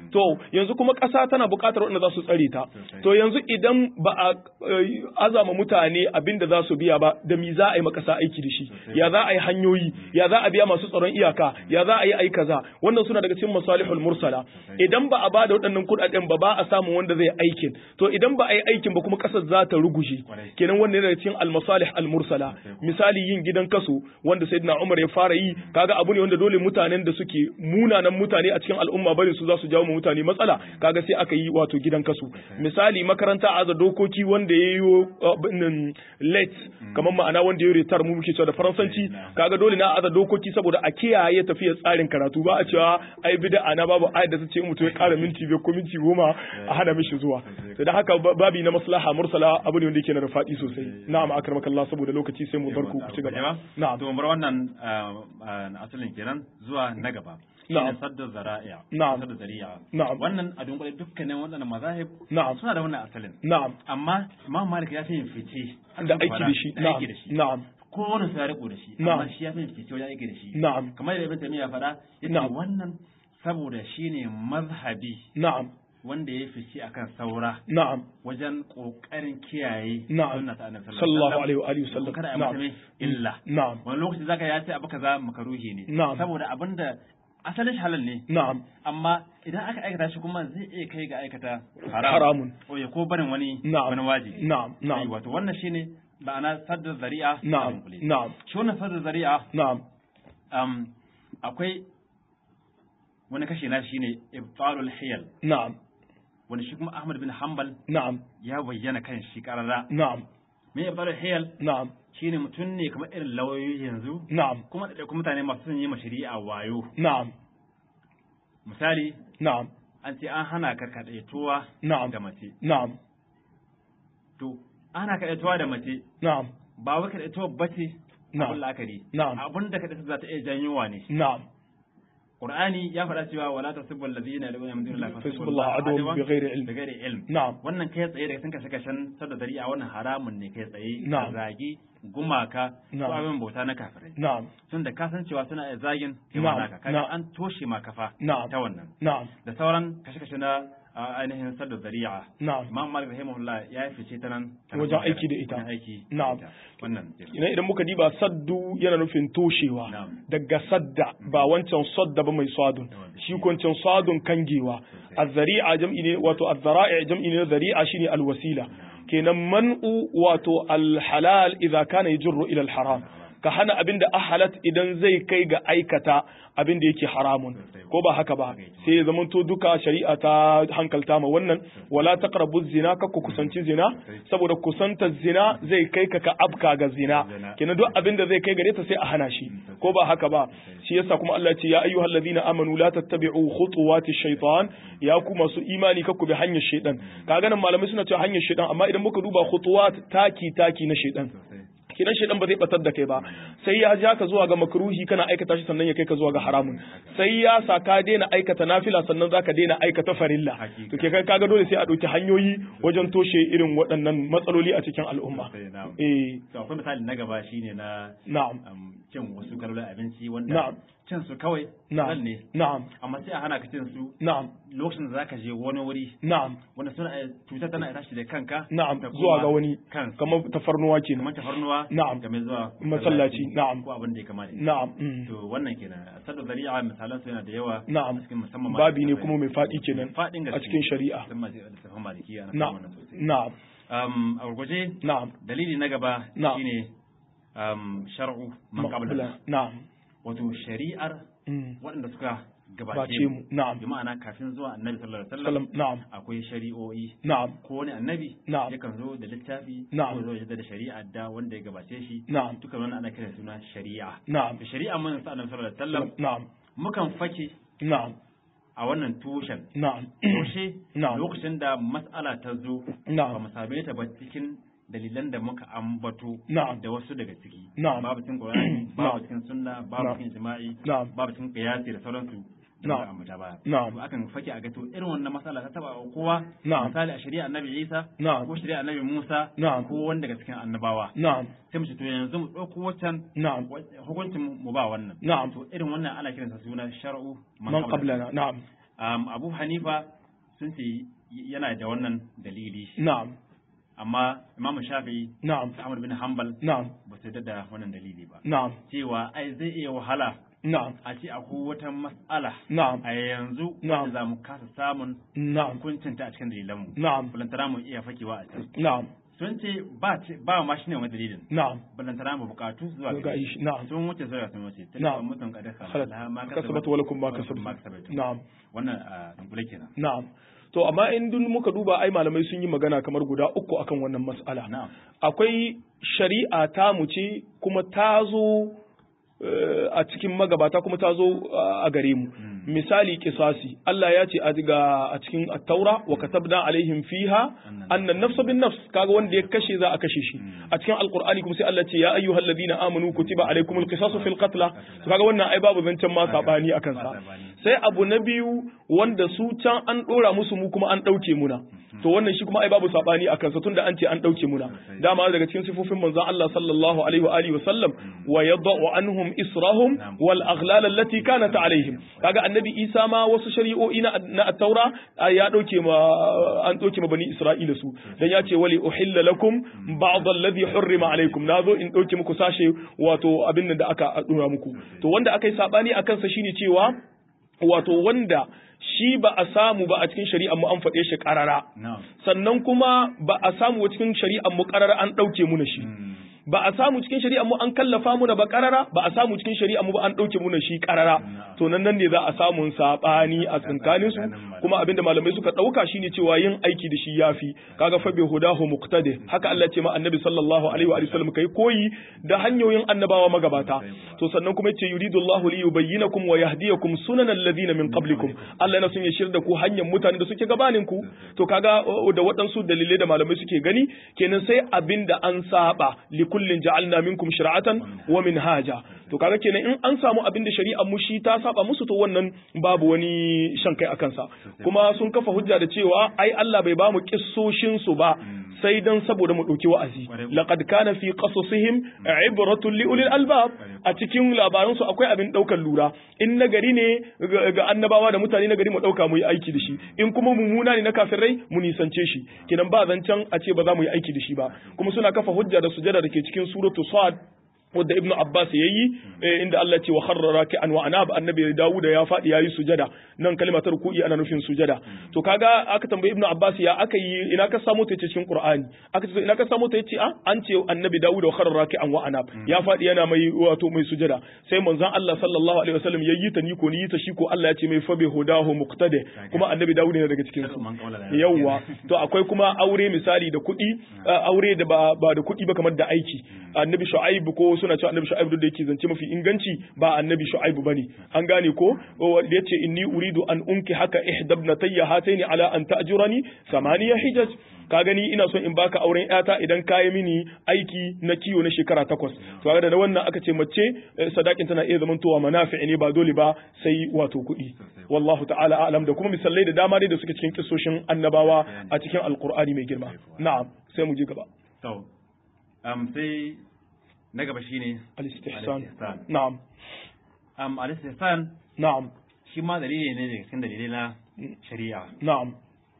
to yanzu kuma ƙasa tana buƙatar waɗanda za su tsare ta Sosai. to yanzu idan ba a eh, azama mutane abin da za su biya ba da mi za a yi makasa aiki da shi Sosai. ya za a yi hanyoyi ya za a biya masu tsaron iyaka ya za a yi ai kaza wannan suna daga cikin masalihul mursala Sosai. idan ba a ba da waɗannan kuɗaɗen ba ba a samu wanda zai aikin to idan ba a yi aikin ba kuma ƙasar za ta ruguje Kwarai. kenan wannan yana daga cikin almasalih almursala Sosai. misali yin gidan kaso wanda sayyidina Umar ya fara yi kaga abu ne wanda dole mutanen da suke munanan mutane a cikin al'umma bari su za su jawo ma mutane matsala kaga sai aka yi wato gidan kaso misali makaranta aza dokoki wanda ya yi abin late kamar ma'ana wanda ya retar mu muke cewa da faransanci kaga dole na aza dokoki saboda a kiyaye tafiyar tsarin karatu ba a cewa ai bid'a na babu ayat da ta ce mutum ya kara minti biyar ko minti goma a hana mishi zuwa to da haka ba- babi na maslaha mursala abu ne wanda yake na da faɗi sosai na'am akramakallah saboda lokaci sai mu bar ku ku ci gaba na'am to bar wannan ah, ah, asalin kenan zuwa na gaba Na'am. shine sadda zara'i'a Na'am. sadda zari'a Na'am. wannan a dunkule dukkanin waɗannan mazahib Na'am. suna da wannan asalin na'am amma imam malik ya fi yin fice da aiki da shi da na'am aiki da shi na'am ko wani su ya riko da shi Na'am. amma shi ya fi yin fice wajen aiki da shi na'am kamar da ibn taymiya faɗa yace Na'am. wannan saboda shine mazhabi na'am wanda ya fice akan saura na'am wajen kokarin kiyaye Na'am. sunna ta annabi sallallahu alaihi wa alihi wasallam wasallam kada a na'am mata mai illa na'am wani lokaci zaka ya ce abu kaza makaruhi ne Na'am. saboda abinda asalin shi halal ne na'am amma idan aka aikata shi kuma zai iya kai ga aikata haram haramun ko ya ko barin wani Na'am. wani wajibi na'am Sai na'am wato wannan shine ma'ana sadda zari'a a na'am dunkule. na'am shi wannan sadda zari'a na'am um, akwai wani kashe na shine ibtalul hiyal na'am wani shi kuma Ahmad bin Hanbal na'am ya bayyana kan shi karara na'am me ibtalul hiyal na'am shine mutum ne kamar irin lauyoyi yanzu na'am kuma da kuma mutane masu son yi ma shari'a wayo na'am misali na'am an ce an hana ka kadaituwa Na'am. da mace na'am to ana kadaituwa da mace na'am ba wai kadaituwa bace Na'am. abin la'akari Na'am. abin da kadaituwa za ta iya janyowa ne na'am Qur'ani ya faɗa cewa wala tasubbu allazina yad'una min dunillahi Fasubbu Allah aduwwan bighairi ilm. bighairi ilm na'am wannan kai tsaye daga sun kashe kashen sadda dari'a wannan haramun ne kai tsaye Na'am. ka zagi gumaka ko Na'am. abin bauta na kafirai na'am tun da ka san cewa suna iya zagin kai Na'am. ma naka kaga Na'am. an toshe ma kafa Na'am. ta wannan na'am da sauran kashe-kashe na a, ainihin sadda zari'a na'am imam malik rahimahullah ya yi fice ta nan ta Wajen nan aiki da ita. wajen aiki da Na'am. ita. wannan kenan. Ina idan muka diba saddu yana nufin toshewa Na'am. daga sadda ba wancan sadda ba mai sadun Na'am. shi kwancin sadun kangewa azzari'a jam'i ne wato azzara'i jam'i ne na zari'a shine alwasila kenan man'u wato alhalal idza kana yajru ila alharam ka hana abin da ahalat idan zai kai ga aikata abin da yake haramun ko ba haka ba sai ya zamanto duka shari'a ta hankalta ma wannan wala taqrabu zina ka ku kusanci zina saboda kusantar zina zai kai ka ka abka ga zina kenan duk abin da zai kai gare ta sai a hana shi ko ba haka ba shi yasa kuma Allah ya ce ya ayyuhal ladina amanu la tattabi'u khutuwati shaytan ya ku masu imani ka ku bi hanyar shaytan kaga nan malamai suna cewa hanyar shaytan amma idan muka duba khutuwat taki taki na shaytan kidan shaidan ba zai batar da kai ba sai ya ja ka zuwa ga makruhi kana aikata shi sannan ya kai ka zuwa ga haramun sai ya sa ka daina aikata nafila sannan zaka daina aikata farilla to ke kai kaga dole sai a dauki hanyoyi wajen toshe irin waɗannan matsaloli a cikin al'umma eh to akwai misali na gaba shine na na'am um, cin wasu kalolin abinci wanda Na'am. cin su kawai na'am halal ne na'am amma sai a hana ka cin su na'am lokacin da zaka je wani wuri na'am wanda suna iya- cutar tana iya tashi da kanka na'am ta koma zuwa ga wani kansa kamar tafarnuwa kenan kamar tafarnuwa Na'am. game zuwa Masallaci, na'am. ko abin da ya kamata na'am mm. to wannan kenan sadda zari'a misalan su yana da yawa Na'am. a cikin musamman babi ne kuma mai faɗi kenan fadin a cikin shari'a musamman a littafin malikiya na na'am wannan sosai na'am um, a gurguje na'am dalili na gaba Na'am. shine um, shar'u man qablana na'am wato shari'ar mm. waɗanda suka bace gabace mu na'am bi ma'ana kafin zuwa annabi sallallahu alaihi salam wasallam na'am akwai shari'o'i na'am ko wani annabi Na'am. yakan zo da littafi Na'am. ko zo ya da shari'a da wanda ya gabace shi na'am duka wannan ana kiran suna shari'a na'am da shari'a mun sa annabi sallallahu alaihi wasallam na'am mukan fake na'am a wannan tushen na'am toshe Na'am. lokacin da mas'ala ta zo ba na'am mu same ta ba cikin dalilan da muka ambato Na'am. da wasu daga ciki Na'am. babu cikin Qur'ani babu Na'am. cikin sunna babu Na'am. cikin jima'i Na'am. babu cikin qiyasi da sauransu da Na'am. muka ambata baya Na'am. to akan fake a ga to irin wannan mas'ala ta taba kowa Na'am. misali a shari'a annabi Isa Na'am. ko shari'a annabi Musa Na'am. ko wanda daga cikin annabawa na'am sai mu ce to yanzu mu ɗauko waccan na'am hukuncin mu ba wannan Na'am. to irin wannan ana kiransa suna shar'u man qablana na'am um, Abu Hanifa sun ce yana da wannan dalili na'am amma Imam Shafi'i na'am da Ahmad bin Hanbal na'am ba su yarda da wannan dalili ba na'am cewa ai zai iya wahala na'am a ce akwai wata mas'ala na'am a yanzu Na'am. wanda za mu kasa samun na'am hukuncinta a cikin dalilanmu na'am balantana mu iya fakewa a can na'am sun ce ba ce ba ma shine wani dalilin na'am balantana mu bukatu zuwa ga gare shi na'am sun wuce zuwa sun wuce Na'am. tilka mutum kada khalas laha ma kasabat wa lakum ma wa lakum ma kasabtum kasabtum. na'am wannan a dunkule kenan na'am to amma in dun muka duba ai malamai sun yi magana kamar guda uku akan wannan mas'ala na'am akwai shari'a ta mu ce kuma ta zo eh, a cikin magabata kuma ta zo eh, a gare mu misali kisasi Allah ya ce a diga a cikin at-taura wa katabna alaihim fiha anna an-nafsa bin nafs kaga wanda ya kashe za a kashe shi a cikin alqur'ani kuma sai Allah ce ya ayyuhal ladina amanu kutiba alaikumul qisasu fil qatl to kaga wannan ai babu zancen ma sabani akan sa sai abu na biyu wanda su can an dora musu mu kuma an dauke muna to wannan shi kuma ai babu sabani akan sa tunda an ce an dauke muna dama daga cikin sifofin manzon Allah sallallahu alaihi wa alihi wa sallam wa yadau anhum israhum wal aghlal allati kanat alaihim kaga annabi Isa ma wasu shari'o'i na na at-taura ai ya dauke ma an dauke ma bani Isra'ila su dan ya ce wali uhilla lakum ba'd alladhi hurrima alaikum nazo in dauke muku sashe wato abin nan da aka dora muku to wanda aka yi sabani akan sa shine cewa wato wanda shi ba a samu ba a cikin shari'ar mu an faɗe shi ƙarara na'am sannan kuma ba a samu cikin shari'ar mu ƙarara an ɗauke mu na shi ba a samu cikin shari'ar mu an kallafa mu da ba ƙarara ba a samu cikin shari'ar mu ba an ɗauke mu na shi ƙarara to nan nan ne za a samu saɓani a tsakanin su kuma abinda malamai suka ɗauka shine cewa yin aiki da shi yafi kaga fa bi hudahu muqtadi haka Allah ya ce ma annabi sallallahu alaihi wa alihi wasallam kai koyi da hanyoyin annabawa magabata to sannan kuma yace yuridullahu li yubayyinakum wa yahdiyakum sunanal ladina min qablikum Allah yana son ya shirya da ku hanyar mutanen da suke gabanin ku to kaga uh, da waɗansu dalilai da malamai suke gani kenan sai abinda an saba li kullin ja'alna minkum shir'atan wa minhaja to kaga kenan in an samu abinda shari'ar mu shi ta saba musu to wannan babu wani shan kai akan sa kuma sun kafa hujja da cewa ai Allah bai ba mu kissoshin su ba sai dan saboda mu ɗauki wa'azi laqad kana fi qasasihim ibratun li ulil albab a cikin labaran su akwai abin daukar lura in nagari ne ga ga annabawa da mutane nagari mu dauka mu yi aiki da shi in kuma mummuna ne na kafirai mu nisance shi kenan ba zancen a ce ba za mu yi aiki da shi ba kuma suna kafa hujja da sujada da ke cikin suratu sad wadda ibnu abbas yayi eh, inda Allah ce wa kharra raki'an wa anaba annabi Dawud ya fadi yayi sujada nan kalmar ruku'i ana nufin sujada to kaga aka tambayi ibnu abbas ya aka yi ina ka samu ta cikin qur'ani aka ce ina ka samu ta yace a an ce annabi Dawud wa kharra raki'an wa anab ya fadi yana mai wato mai sujada sai manzon Allah sallallahu alaihi wasallam yayi ta ni ko ni ta shi ko Allah ya ce mai fa bi hudahu muqtadi kuma annabi Dawud ne daga cikin su yawwa to akwai kuma aure misali da kuɗi aure da ba ba da kuɗi ba kamar da aiki annabi shu'aib ko suna cewa annabi shu'aib da yake zance mafi inganci ba annabi shu'aib bane an gane ko da yace inni uridu an unki haka ihdabnatayya hataini ala an ta'jurani samaniya hijaj ka gani ina son in baka auren yata idan ka yi mini aiki na kiwo na shekara takwas to ga da wannan aka ce mace sadakin tana iya zamantowa manafi ne ba dole ba sai wato kuɗi wallahu ta'ala a'lam da kuma misalai da dama dai da suke cikin kissoshin annabawa a cikin alqur'ani mai girma na'am sai mu je gaba to um, sai na gaba shine al-istihsan al-istihsan. na'am um, al-istihsan na'am shi ma dalili ne daga cikin dalilai na shari'a na'am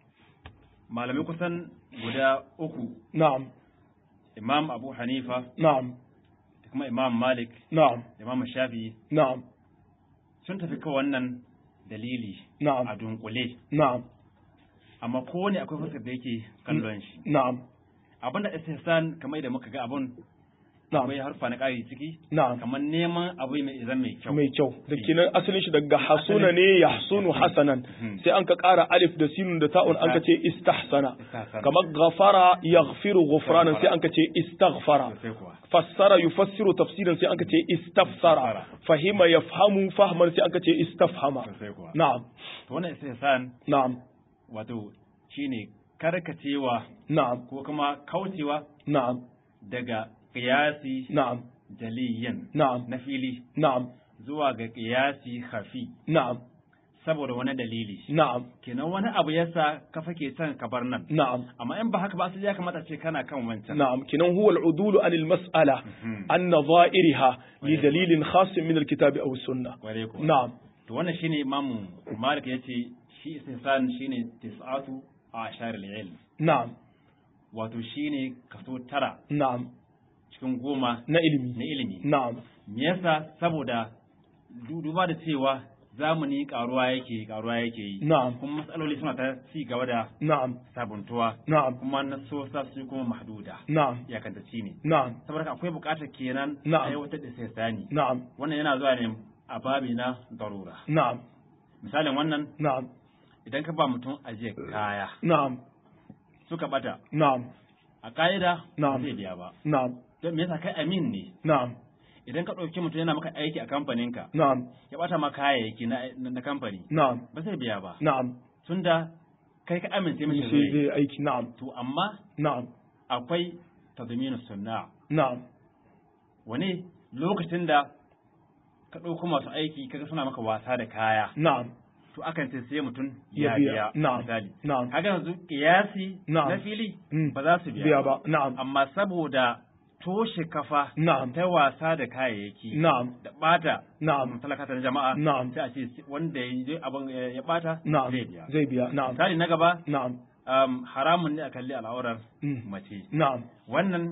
malamai kusan guda uku na'am imam abu hanifa na'am da kuma imam malik na'am da imam shafi na'am sun tafi kan wannan dalili a na'am dunkule na'am amma kowane akwai fuskar da yake kallon shi na'am abinda istihsan kamar da muka ga abun na'am akwai harfa na ƙari ciki na'am kamar neman abu mai izan mai kyau mai kyau da kenan asalin shi daga hasuna ne ya hasunu hasanan sai an ka ƙara alif da sinun da ta'un an ka ce istahsana Istahsana. kamar ghafara yaghfiru ghufranan sai an ka ce istaghfara sosai kuwa fassara yufassiru tafsiran sai an ka ce istafsara fahima yafhamu fahman sai an ka ce istafhama sosai kuwa na'am to wannan istihsan na'am wato shine karkacewa na'am ko kuma kaucewa na'am daga qiyasi na'am jaliyan na'am na fili na'am zuwa ga qiyasi khafi na'am saboda wani dalili na'am kenan wani abu yasa ka fake son ka bar nan na'am amma in ba haka ba asali ya kamata ce kana kan wancan نعم كنا هو العدول عن المسألة عن نظائرها لدليل خاص من الكتاب أو السنة Kware kuwa. نعم to wannan shine imamu malik yace shi istihsan shine tis'atu ashar al-ilm na'am wato shine kaso tara na'am cikin goma na ilimi na ilimi na'am me yasa saboda du- duba da cewa zamani karuwa yake karuwa yake yi na'am kuma matsaloli suna ta ci gaba da na'am sabuntuwa na'am kuma nasosa su kuma mahduda na'am iyakantacci ne na'am saboda haka akwai buƙatar kenan Na'am. aiwatar da istihsani na'am wannan yana zuwa ne a babi na darura na'am misalin wannan na'am idan ka ba mutum ajiyar kaya na'am suka bata na'am a ka'ida Na'am. zai biya ba na'am don me yasa kai amin ne na'am idan ka ɗauki mutum yana maka aiki a kamfaninka na'am ya bata ma kayayyaki na, na, na kamfani na'am ba zai biya ba na'am tunda kai ka amince mishi sai zai zai aiki na'am to amma na'am akwai tadminu sunna na'am wani lokacin da ka ɗauko masu aiki kaga suna maka wasa da kaya na'am to akan ce sai mutum Ya ya biya. biya Na'am. misali na'am kaga yanzu kiyasi Na'am. na fili Mm. ba za su biya, biya ba na'am amma saboda toshe kafa na'am ta wasa da kayayyaki na'am da bata na'am talakata na jama'a Na'am. sai a ce wanda ya yi abin ya bata na'am zai biya zai biya na'am misali na gaba na'am um, haramun ne a kalli al'aurar Mm. mace na'am wannan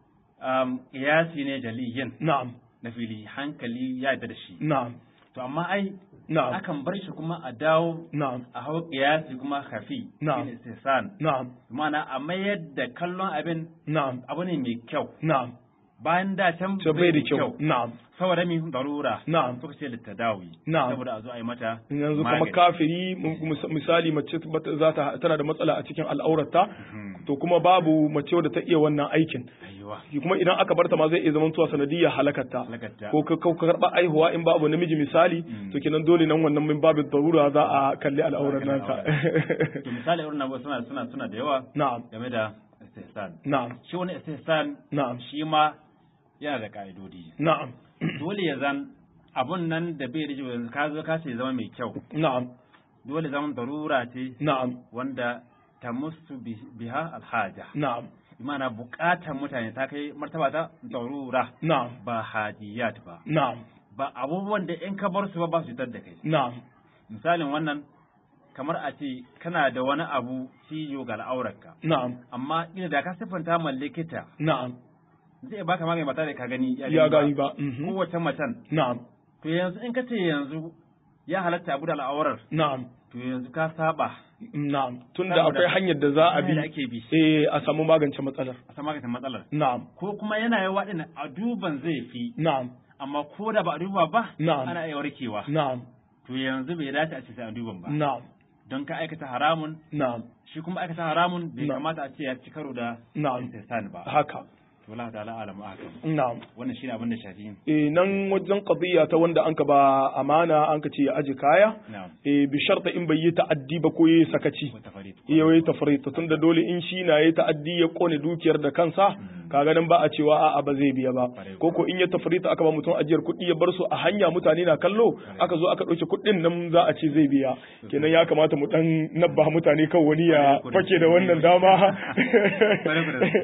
um, kiyasi ne jaliyin na'am na fili hankali ya yarda da shi na'am to amma ai na'am akan bar shi kuma a dawo na'am a hau kiyasi kuma hafi Na'am. shine istihsan na'am ma'ana a mayar da kallon abin na'am abu ne mai kyau na'am bayan da can to bai da kyau na'am saboda mi darura Na'am. suka ce littadawi Na'am. saboda a zo a yi mata yanzu kuma magani. kafiri mu- mis- misali mace bata- za ta tana da matsala a cikin al'aurarta Mhm. to kuma babu mace wadda ta iya wannan aikin Aiwa. kuma idan aka barta ma zai iya zaman tuwa sanadiyar halakarta Halakarta. ko ka ka karba aihuwa in babu namiji misali Mm. to kenan dole nan wannan min babin darura za a kalli al'aurar Za a nata kalli to misali irin nan suna suna suna da yawa na'am game da istihsan na'am shi wani istihsan na'am shi ma yana da ka'idodi na'am dole ya zan abun nan da bai riji yanzu ka zo ka ce zama mai kyau na'am dole zaman darura ce na'am wanda ta musu biha alhaja na'am imana bukatan mutane ta kai martaba ta darura na'am ba hadiyat ba na'am ba abubuwan da in ka bar su ba ba su fitar da kai na'am misalin wannan kamar a ce kana da wani abu ciyo ga al'aurarka na'am amma ina da ka siffanta ma likita na'am zai baka magani ba tare da ka gani ya gani ba mhm. kowace macen na'am to yanzu in ka ce yanzu ya halatta abu da al'aurar na'am to yanzu ka saba na'am tunda Saboda- akwai hanyar da za a bi hanyar da ake bi eh a samu magance matsalar a san maganin matsalar na'am ko kuma yana yawa din a duban zai fi na'am amma ko da ba a duba ba Na'am. ana iya warkewa na'am to yanzu bai dace a ce sai a duban ba na'am don ka aikata haramun na'am shi kuma aikata haramun bai Na'am. kamata a ce ya ci karo da na'am istihsan ba haka to Allah ta'ala alamu hakan na'am wannan shine abin da shafi eh nan wajen qadiyya ta wanda anka ba amana anka ce ya aje kaya na'am eh bi sharta in bai yi ta'addi ba ko yayi sakaci wata farid iya wai tafrita tunda dole in shi na yayi ta'addi ya kone dukiyar da kansa kaga nan ba a cewa a'a ba zai biya ba Kwarai ko ko in ya tafrita aka ba mutum ajiyar kuɗi ya bar su a hanya mutane na kallo aka zo aka ɗauke kuɗin nan za a ce zai biya kenan ya kamata mu dan nabba mutane kan wani ya Kwarai, fake da wannan dama Kwarai,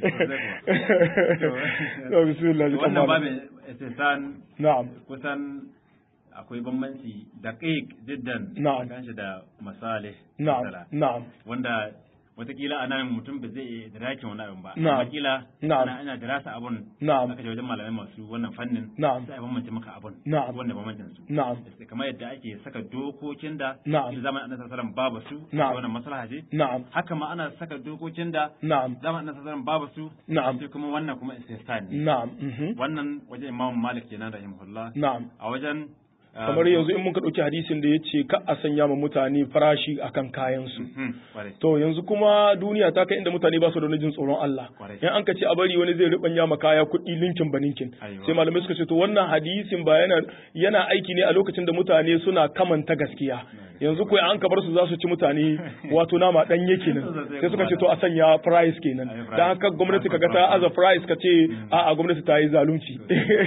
kwarai, To, bismillah ji wannan kamar. babin istihsan na'am kusan akwai bambanci daqiq jiddan Na'am. kan shi da masalih na'am masala. na'am wanda watakila a nan mutum ba zai iya idrakin wani abin ba Na'am. amma kila Na'am. ana ana dirasa abun Na'am. aka je wajen malamai masu wannan fannin Na'am. sai a bambance maka abun Na'am. wanda bambancin su na'am kamar yadda ake saka dokokin da Na'am. kila zamanin annabi sallallahu alaihi wasallam babu su Na'am. wannan maslaha ce na'am haka ma ana saka dokokin da na'am zamanin annabi sallallahu alaihi wasallam babu su Na'am. sai kuma wannan kuma istihsan ne na'am mhm. wannan wajen imam malik kenan rahimahullah na'am a wajen ah, kamar yanzu in muka ɗauki hadisin da ya ce ka a sanya ma mutane farashi akan kayansu mhm, kwarai. to yanzu kuma duniya ta kai inda mutane ba su da wani jin tsoron Allah Kwarai. in an ka ce a bari wani zai ribanya ma kaya kuɗi linkin ba ninkin Aiwa. sai malamai suka ce to wannan hadisin ba yana yana aiki ne a lokacin da mutane suna kamanta gaskiya yanzu ko an ka bar su za su ci mutane wato nama dan yake nan sai suka ce to a sanya price kenan Ayi price. dan haka gwamnati kaga ta aza price ka ce a'a gwamnati ta yi zalunci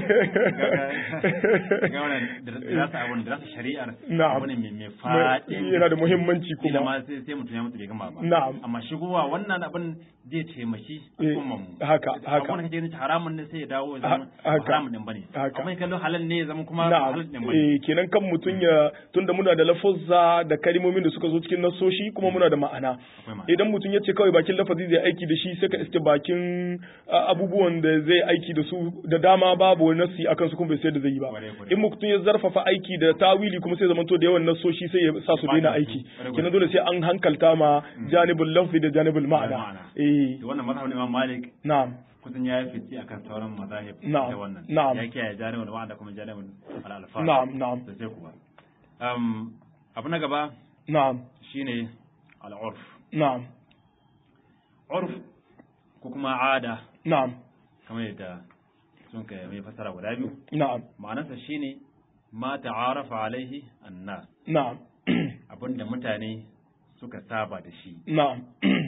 ga wannan da rasa abun da rasa shari'ar Na'am. abu ne mai mai faɗi yana da muhimmanci kila kuma ma sai sai mutum ya mutu bai gama ba Na'am. amma shigowa wannan abin zai taimaki Eh, al'ummar mu haka, haka. abun da kake ganin haramun ne sai ya dawo ya zama Ha- haka. ba haramun din bane Haka. amma in kallo halal ne ya zama kuma ba na'am halal din bane eh kenan kan mutum ya tunda muna da lafuzza fassara da kalmomin da suka zo cikin nassoshi kuma muna da ma'ana Akwai ma'ana. idan mutum ya ce kawai bakin lafazi zai aiki da shi sai ka iske bakin a, abubuwan da zai aiki da su da dama babu wani nassi akan su kuma bai sai da zai yi ba Kwarai, kwarai. in mutum ya zarfafa aiki da tawili kuma sai zamanto da yawan nassoshi sai ya sa su daina aiki Kwarai, kenan dole sai an hankalta ma janibul lafzi da janibul ma'ana Ma'ana. eh Da wannan mazhabin Imam Malik na'am kusan ya yi fice akan sauran mazahib Na'am, da wannan. na'am. Ya kiyaye janibin ma'ana kuma janibin al-alfaz. na'am na'am Da sai kuwa. Um, abu na gaba na'am shine al-urf. na'am Urf ko kuma ada na'am kamar yadda sun kai mai fasara guda biyu. na'am Ma'anarsa shine ma ta'arafa alaihi annas. na'am Abinda mutane suka saba da shi. na'am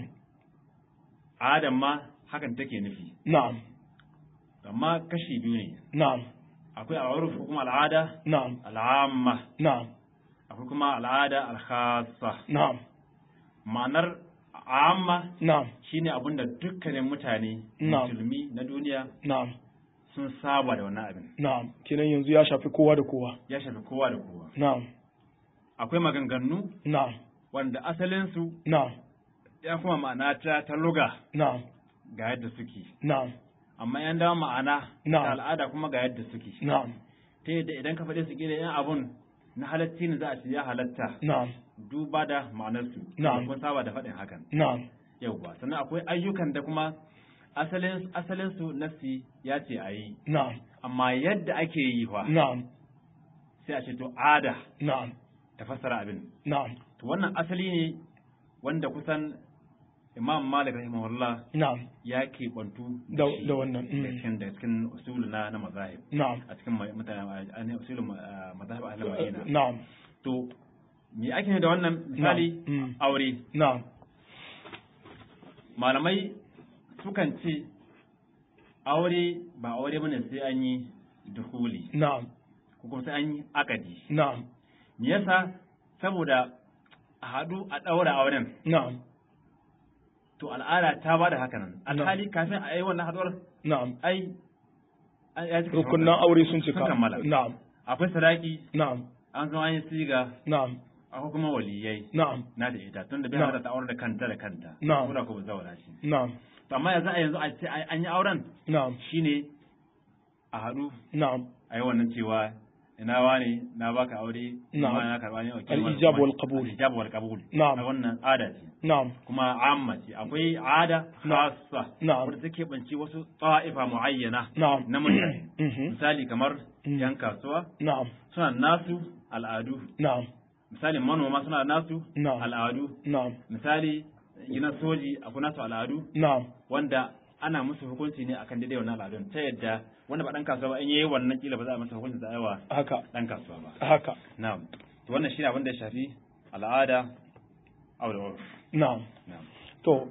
Adam ma hakan take nufi. na'am Amma kashi biyu ne. na'am Akwai al'urf ko kuma al'ada na'am al'amma. na'am Akwai kuma al'ada al-khassa. na'am Ma'anar amma na'am shine abinda dukkanin mutane Na'am. musulmi na duniya na'am sun saba da wannan abin. na'am kenan yanzu ya shafi kowa da kowa Ya shafi kowa da kowa. na'am Akwai maganganu na'am wanda asalinsu na'am ya kuma ma'ana ta ta luga na'am ga yadda suke. na'am Amma yan dawo ma'ana Na'am. ta al'ada kuma ga yadda suke. na'am Ta yadda idan ka faɗe su gida yan abun na halatti ne za a ce ya halatta na'am duba da ma'anarsu. Na'am. Kun saba da faɗin hakan. na'am Yauwa. Sannan akwai ayyukan da kuma asalin asalin su nasi ya ce a yi. na'am Amma yadda ake yi fa na'am sai a ce to ada na'am ta fassara abin. na'am To wannan asali ne wanda kusan Imam Malik rahimahullah na'am ya keɓantu Da- shi da wannan, mm. da cikin da cikin usul na na mazahib na'am a cikin ma- mutane a ne usulun ma- mazahib ahlul madina na'am to me ake nufi da wannan misali Mm. aure na'am malamai sukan ce aure ba aure bane sai an yi duhuli na'am ko kuma sai an yi akadi na'am me yasa saboda a haɗu a ɗaura auren na'am to al'ada ta ba da haka nan Na'am. alhali kafin a yi wannan haɗuwar na'am ai ai- ya cika rukunan sharuɗa. aure sun cika sun kammala na'am akwai sadaki na'am an zo an yi siga na'am akwai kuma waliyai na'am na da ita tunda bai Na'am. hada ta aure da kanta da kanta Na'am. ko da ko ba zaura shi na'am to amma yanzu a yanzu a ce ai- an yi auren na'am shine a haɗu na'am a yi wannan cewa ina wane na baka aure Na'am. kuma na karɓa ne wakil Al-ijab wal qabul. al-ijab wal qabul Na'am. a wannan ada ce na'am kuma amma ce akwai ada Na'am. khassa Na'am. wadda take banci wasu ta'ifa muayyana na'am na mutane Mhm. misali kamar Mm. yan kasuwa na'am suna nasu al'adu na'am misali manoma suna nasu Na'am. al'adu na'am misali gidan soji akwai nasu al'adu na'am wanda ana musu hukunci ne akan daidai wannan al'adun ta yadda wanda ba dan kasuwa ba in yayi wannan kila ba za a masa hukunci da aiwa haka dan kasuwa ba haka na'am to wannan shine abin da ya shafi al'ada aw urf na'am na'am to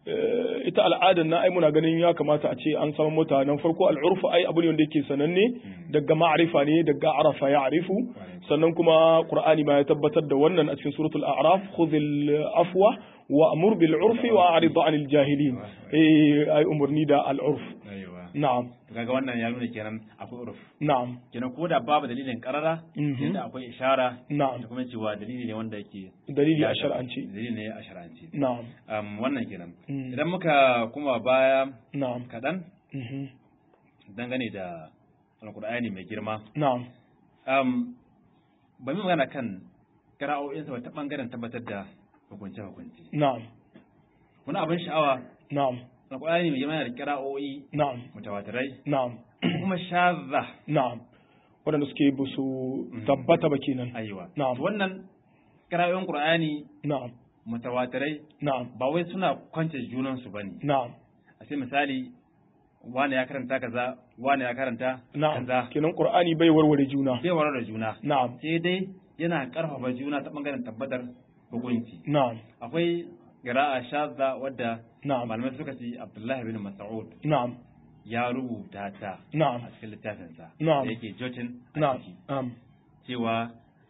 eh, ita al'adar na ai muna ganin ya kamata a ce an samu mutanen farko al'urfu ai abu ne wanda yake sananne daga ma'arifa ne daga arafa ya arifu sannan kuma qur'ani ma ya tabbatar da wannan a cikin suratul a'raf khudhil afwa wa amur bil urfi wa a'rid 'anil jahilin eh ai umurni da al'urf aiwa na'am to kaga wannan ya nuna kenan akwai urf na'am kenan ko da babu dalilin karara Mhm. yadda akwai ishara na'am da kuma cewa dalili ne wanda yake dalili a ya shar'anci dalili ne a shar'anci na'am um, wannan kenan Mm. idan muka kuma baya na'am kaɗan mhm dangane da alkur'ani mai girma na'am um, ba mu magana kan ƙara'o'insa ta ɓangaren tabbatar da hukunce-hukunce na'am wani abin sha'awa na'am alkur'ani mai girma yana da ƙara'o'i na'am mutawatirai na'am kuma shazza na'am waɗanda suke ba su tabbata ba kenan ayiwa Na'am. To wannan ƙara'o'in qur'ani na'am mutawatirai na'am ba wai suna kwance junansu ba ne na'am a ce misali wane ya karanta kaza wane ya karanta na'am kaza kenan qur'ani bai warware juna bai warar da juna na'am sai dai yana karfafa juna ta bangaren tabbatar hukunci na'am akwai qira'a shadda wadda na'am malamai suka ce Abdullahi bin Mas'ud na'am ya rubuta ta na'am a cikin littafinsa Na'am. da yake jotin a na'am ciki na'am cewa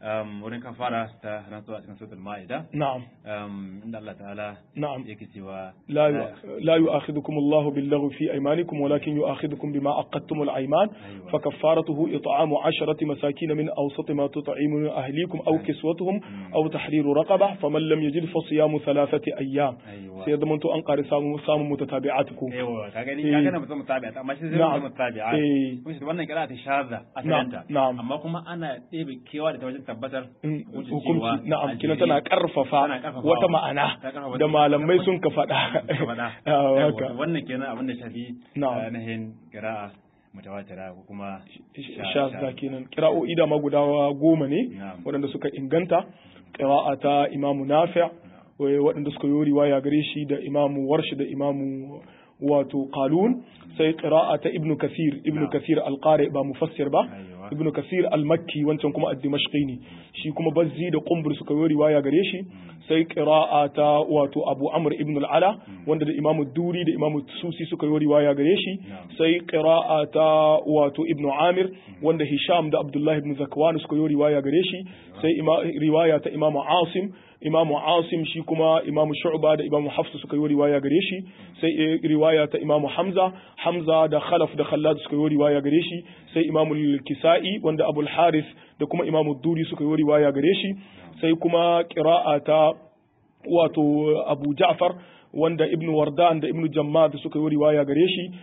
um, wurin kafara ta rantsuwa a cikin suratul ma'ida na'am um, inda Allah ta'ala na'am yake cewa لا لا يؤاخذكم الله باللغو في أيمانكم ولكن يؤاخذكم بما عقدتم الأيمان أيوة. فكفارته إطعام عشرة مساكين من أوسط ما تطعمون أهليكم أو كسوتهم أو تحرير رقبة فمن لم يجد فصيام ثلاثة أيام أيوة. سيضمنت أنقر سام سام متتابعاتكم yawa ka gani Eh. ka gana mutum mutabi'a amma shi zai Na'am. mutum mutabi'a Eh. kuma shi wannan kira ta shaza a Na'am, karanta na'am. amma kuma ana ɗebe kewa da ta wajen tabbatar Mm, hukuncin cewa hukunci na'am a kina jere tana karfafa tana karfafawa. wata ma'ana Ta karfafa da wata- malamai sun ka faɗa ka faɗa Ah, Yawa, haka. to wannan kenan abin da shafi Na'am. ainihin kira'a mutawatira ko kuma shazza kenan kira'o'i da ma guda goma ne Na'am. waɗanda suka inganta ƙira'a ta imamu nafi' wai waɗanda suka yi riwaya gare shi da imamu warshi da imamu wato qalun sai ƙira'a ta ibnu kasir ibnu Na'am. kasir alqari ba mufassir ba Aiwa. ibnu kasir al-makki wancan kuma ad-dimashqi ne shi kuma bazzi da qumbur suka yi riwaya gare shi sai ƙira'a ta wato abu amr ibn al-ala wanda da imamu duri da imamu susi suka yi riwaya gare shi Na'am. sai qira'a ta wato ibnu amir wanda hisham da abdullahi ibn zakwan suka yi riwaya gare shi sai ima, riwaya ta imamu asim imamu asim shi kuma imamu shu'ba da imamu hafs suka yi riwaya gare shi sai eh, riwaya ta imamu hamza hamza da khalaf da khallad suka yi riwaya gare shi sai imamu kisai wanda abul harith da kuma imamu duri suka yi riwaya gare shi sai kuma qira'a ta wato abu ja'far wanda ibn wardan da ibn jammad suka yi riwaya gare shi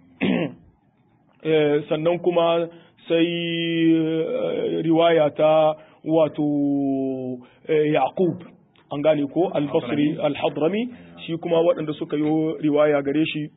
Eh, sannan kuma sai eh, riwaya ta wato eh, yaqub an gane ko al-basri al-hadrami shi kuma waɗanda suka yi riwaya gare shi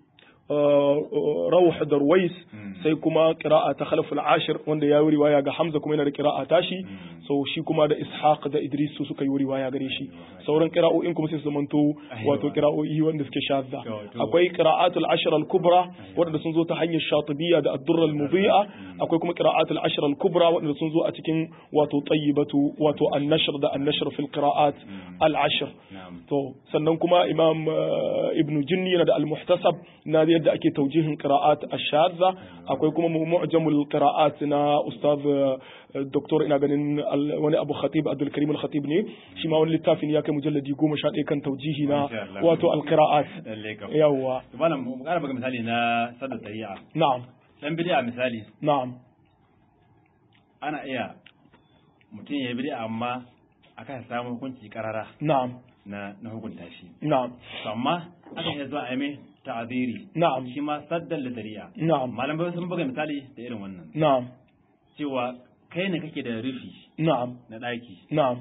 rawh da ruwais sai kuma qira'a ta khalaf al-ashir wanda ya yi riwaya ga hamza kuma yana da qira'a tashi so shi kuma da ishaq da idris su suka yi riwaya gare shi sauran qira'o'in kuma sai su zamanto wato qira'o'i wanda suke shadda akwai qira'atul ashr al-kubra wanda sun zo ta hanyar shatibiyya da ad-durr al-mudhi'a akwai kuma qira'atul ashr al-kubra wanda sun zo a cikin wato tayyibatu wato an-nashr da an-nashr fil qira'at al-ashr to sannan kuma imam ibn jinni yana da al-muhtasab na yadda ake taujihin qira'at ash-shadza akwai kuma mu'jamul qira'at na ustaz doktor ina ganin wani abu khatib abdul karim al-khatib ne shi ma wani littafin ya kai mujalladi goma sha ɗaya kan taujihi na wato al-qira'at yawwa malam mu ƙara baka misali na sadda tari'a na'am dan bid'a misali na'am ana iya mutum ya bid'a amma akan samu hukunci karara na'am na na hukunta shi na'am amma aka iya zuwa a mai ta'aziri na'am shi ma saddan da tari'a na'am malamai sun buga misali da irin wannan na'am cewa kai ne kake da rufi na'am na ɗaki na'am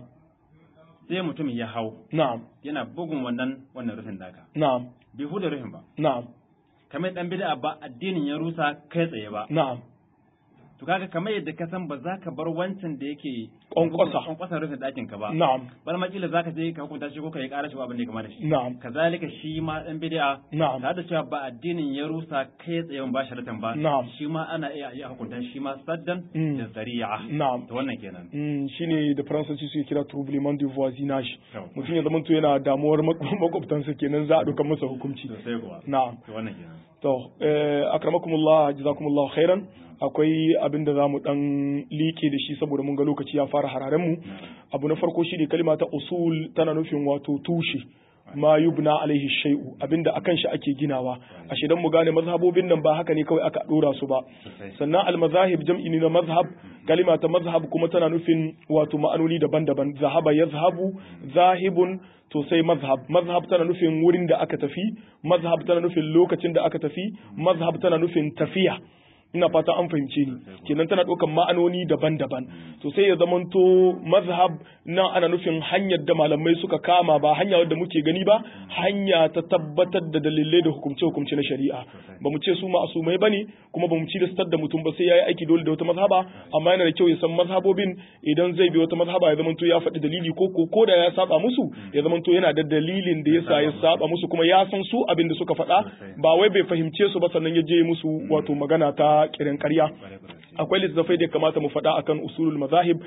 sai mutum ya hau na'am yana bugun wannan wannan rufin naka na'am bai huda rufin ba na'am kamar dan bid'a ba addinin ya rusa kai tsaye ba na'am to kaga kamar yadda ka san ba za ka bar wancan da yake Kwankwasa. kwankwasa rufin ɗakin ka ba na'am bal ma kila zaka je ka hukunta shi ko ka yi ƙara shi ko abin da ya kama da shi na'am kazalika shi ma dan bid'a na'am tare da cewa ba addinin ya rusa kai tsaye ba sharatan ba Na'am. shi ma ana iya iya hukunta shi ma saddan Mm. da zari'a na'am to wannan kenan Mm, shine da faransanci suke kira troublement de voisinage Yau. mutum ya zamanto yana damuwar mak- makwabtansa kenan za a ɗaukar masa hukunci sosai kuwa na'am to wannan kenan to eh, akramakumullah jazakumullah khairan akwai abin da zamu dan liƙe da shi saboda mun ga lokaci ya fara hararen mu abu na farko shine kalma ta usul tana nufin wato tushe ma yubna alaihi shay'u abinda akan shi ake ginawa ashe dan mu gane mazhabobin nan ba haka ne kawai aka dora su ba sosai sannan al-mazahib jam'i ne na mazhab kalima ta mazhab kuma tana nufin wato ma'anoni daban-daban zahaba yazhabu zahibun to sai mazhab mazhab tana nufin wurin da aka tafi mazhab tana nufin lokacin da aka tafi mazhab tana nufin tafiya ina fata an fahimce ni kenan tana ɗaukan ma'anoni daban-daban to sai ya zamanto mazhab nan ana nufin hanyar da malamai suka kama ba hanya wadda muke gani ba hanya ta tabbatar da dalilai da hukumce-hukumce na shari'a ba mu ce su ma'asumai ba ne kuma ba mu ci da mutum ba sai ya yi aiki dole da wata mazhaba amma yana da kyau ya san mazhabobin idan zai bi wata mazhaba ya zamanto ya faɗi dalili ko ko ko da ya saba musu ya zamanto yana da dalilin da yasa ya saba musu kuma ya san su abin da suka faɗa ba wai bai fahimce su ba sannan ya je musu wato magana ta kiran ƙarya Kwarai, kwarai. akwai littattafai da ya kamata mu faɗa akan usulul mazahib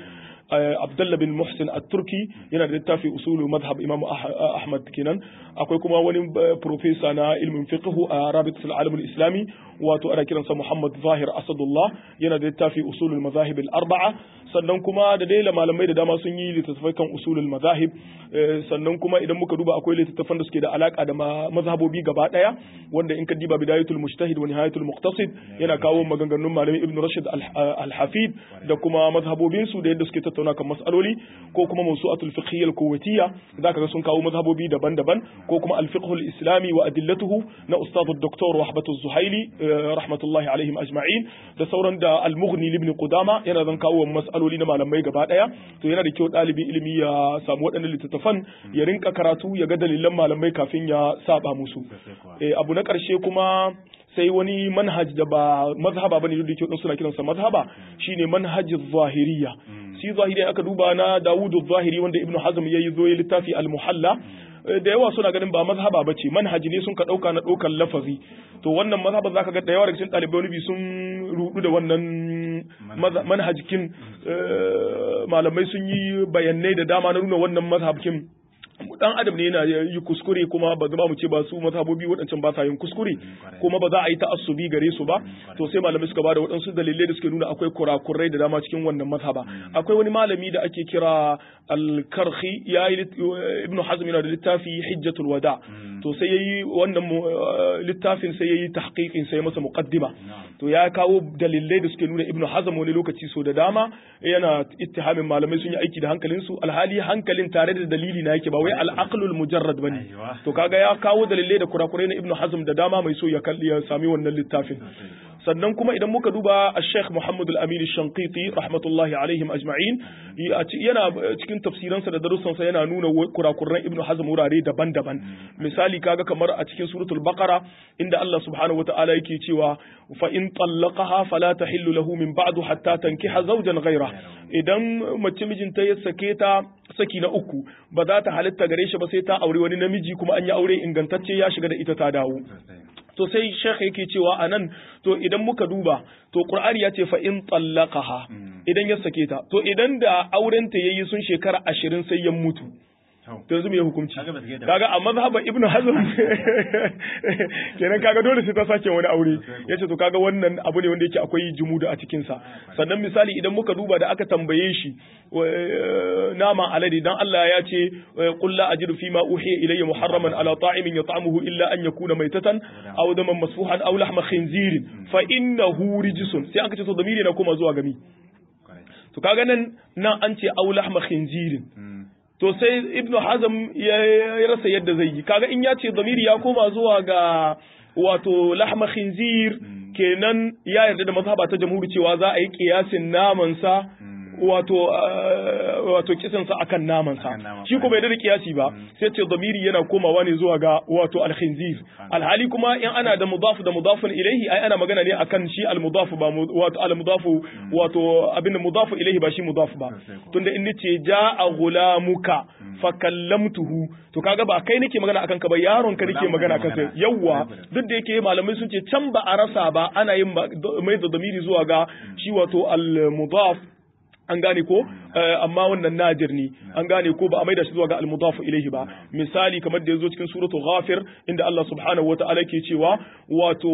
Abdullah bin Muhsin at-Turki yana da littafi usulul madhhab Imam Ahmad kenan akwai kuma wani professor na ilmin fiqh a Rabitul Alam al-Islami wato ana kiransa Muhammad Zahir Asadullah yana da littafi usulul madahib al-arba'a sannan kuma da dai malamai da dama sun yi littattafai kan usulul madahib sannan kuma idan muka duba akwai littattafan da suke da alaka da mazhabobi gaba daya wanda in ka diba bidayatul mujtahid wa nihayatul muqtasid yana kawo maganganun malami Ibn Rashid al-Hafid da kuma mazhabobin su da yadda suke tattauna kan mas'aloli ko kuma mawsu'atul fiqhiyya al-kuwaitiyya zaka ga sun kawo mazhabobi daban-daban ko kuma al-fiqh al-islami wa adillatuhu na ustad dr Wahbat az-Zuhaili rahmatullahi alaihim ajma'in da sauran da al-Mughni ibn Qudama yana zan kawo mas'aloli na malamai gaba daya to yana da kyau ɗalibi ilimi ya samu waɗannan littattafan ya rinka karatu ya ga dalilan malamai kafin ya saba musu abu na ƙarshe kuma sai wani manhaj da ba mazhaba bane duk da kyau suna kiransa mazhaba shine manhajin zahiriya shi zahiri aka duba na Dawudu zahiri wanda Ibn Hazm yayi zo ya littafi al-Muhalla da yawa suna ganin ba mazhaba bace manhaji ne sun ka dauka na daukan lafazi to wannan mazhaba zaka ga da yawa daga cikin ɗalibai wani sun rudu da wannan manhajikin malamai sun yi bayanai da dama na nuna wannan mazhabkin dan adam ne yana yi kuskure kuma ba zama mu ce ba su mazhabobi waɗancan ba sa yin kuskure kuma ba za a yi ta'assubi gare su ba to sai malamai suka bada waɗansu dalilai da suke nuna akwai kurakurai da dama cikin wannan mazhaba akwai wani malami da ake kira al-karhi ya yi ibnu hazm yana da littafi hijjatul wada to sai yayi wannan littafin sai yayi tahqiqin sai masa muqaddima to ya kawo dalilai da suke nuna ibnu hazm wani lokaci so da dama yana ittihamin malamai sun yi aiki da hankalinsu alhali hankalin tare da dalili na yake ba wai al-aqlul mujarrad bane to kaga ya kawo dalilai da kurakurai na ibnu hazm da dama mai so ya kalli ya sami wannan littafin sannan kuma idan muka duba Sheikh Muhammad Al-Amin Shanqiti rahmatullahi alaihim ajma'in yana cikin tafsiransa da darussansa yana nuna kurakuran Ibn Hazm wurare daban-daban misali kaga kamar a cikin suratul Baqara inda Allah subhanahu wata'ala yake cewa fa in tallaqaha fala tahillu lahu min ba'du hatta tankiha zawjan ghayra idan mace mijinta ya sake ta saki na uku ba za ta halitta gare shi ba sai ta aure wani namiji kuma an yi aure ingantacce ya shiga da ita ta dawo to sai shekh yake cewa a nan to idan muka duba to qur'ani ya ce fa in tallaqaha idan ya sake ta to idan da auren ta yayi sun shekara ashirin sai ya mutu to yanzu me hukunci kaga a mazhaba ibnu hazm kenan kaga dole sai ta sake wani aure yace to kaga wannan abu ne wanda yake akwai jumuda a cikin sa sannan misali idan muka duba da aka tambaye shi nama alade dan Allah ya ce qul la ajidu fima uhiya ilayya muharraman ala ta'imin yat'amuhu illa an yakuna maytatan aw daman masfuhan aw lahma khinzirin fa innahu rijsun sai aka ce to damiri na kuma zuwa gami to kaga nan nan an ce aw lahma khinzirin to sai ibnu hazm ya rasa yadda zai yi kaga in ya ce zamiri ya koma zuwa ga wato lahma khinzir kenan ya yarda da mazhaba ta jamhuri cewa za a yi kiyasin naman sa wato wato kisan sa akan naman sa shi kuma bai da kiyasi ba sai ce zamiri yana komawa ne zuwa ga wato al-khinzir alhali kuma in ana da mudaf da mudafun ilaihi ai ana magana ne akan shi al-mudaf ba wato al-mudafu wato abin mudaf ilaihi ba shi mudaf ba tunda in nace ja'a gulamuka fa kallamtuhu to kaga ba kai nake magana akan ka ba yaron ka nake magana akan sai yawa duk da yake malamai sun ce can ba a rasa ba ana yin mai da zamiri zuwa ga shi wato al-mudaf an gane ko amma wannan nadir ne an gane ko ba a maida shi zuwa ga al-mudaf ilayhi ba misali kamar da yazo cikin suratul ghafir inda Allah subhanahu wata'ala ke cewa wato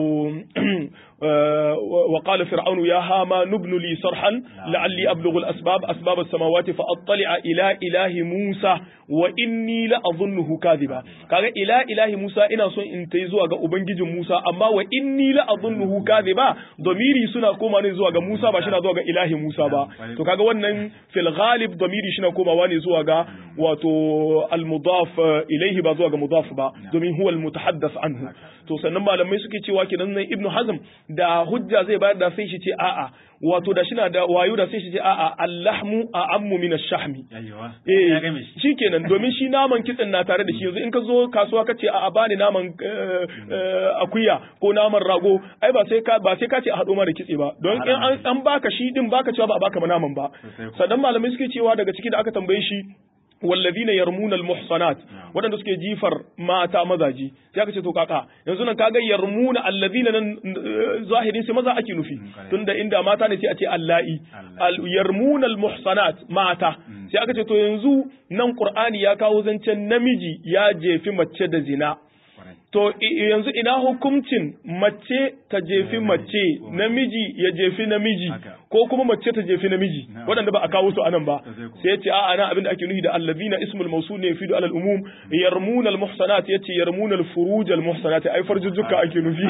wa qala fir'aun ya hama nubnu li sarhan la'alli ablughu al-asbab asbab as-samawati fa attali'a ila ilahi Musa wa inni la adhunnuhu kadhiba kaga ila ilahi Musa ina son in tai zuwa ga ubangijin Musa amma wa inni la adhunnuhu kadhiba domiri suna koma ne zuwa ga Musa ba shi na zuwa ga ilahi Musa ba to kaga wannan fil ghalib domiri shi na komawa ne zuwa ga wato al mudaf ilayhi ba zuwa ga mudaf ba domin huwa al mutahaddas anhu to sannan malamai suke cewa kenan nan ibnu hazm da hujja zai bayar da sai shi ce a'a wato da shina da wayo da sai shi ce a'a allahmu a'ammu min ash-shahmi eh shikenan domin shi naman kitsin na tare da shi yanzu in ka zo kasuwa kace a'a bani naman akuya ko naman rago ai ba sai ka ba sai ka ce a hado mara kitse ba don in an baka shi din baka cewa ba a baka naman ba sannan malamai suke cewa daga ciki da aka tambaye shi wallazina yarmuna almuhsanat wadanda suke jifar mata mazaji sai aka ce to kaka yanzu nan kaga yarmuna allazina nan zahirin sai maza ake nufi tunda inda mata ne sai a ce allai yarmuna almuhsanat mata sai aka ce to yanzu nan qur'ani ya kawo zancen namiji ya jefi mace da zina To yanzu ina hukuncin mace ta jefi mace namiji ya jefi namiji ko kuma mace ta jefi namiji waɗanda ba a kawo su anan ba sai yace a'a ana abin da ake nufi da allazina ismul mawsul ne fi alal umum yarmuna al muhsanat yace yarmuna al furuj al muhsanat ai farjujjuka ake nufi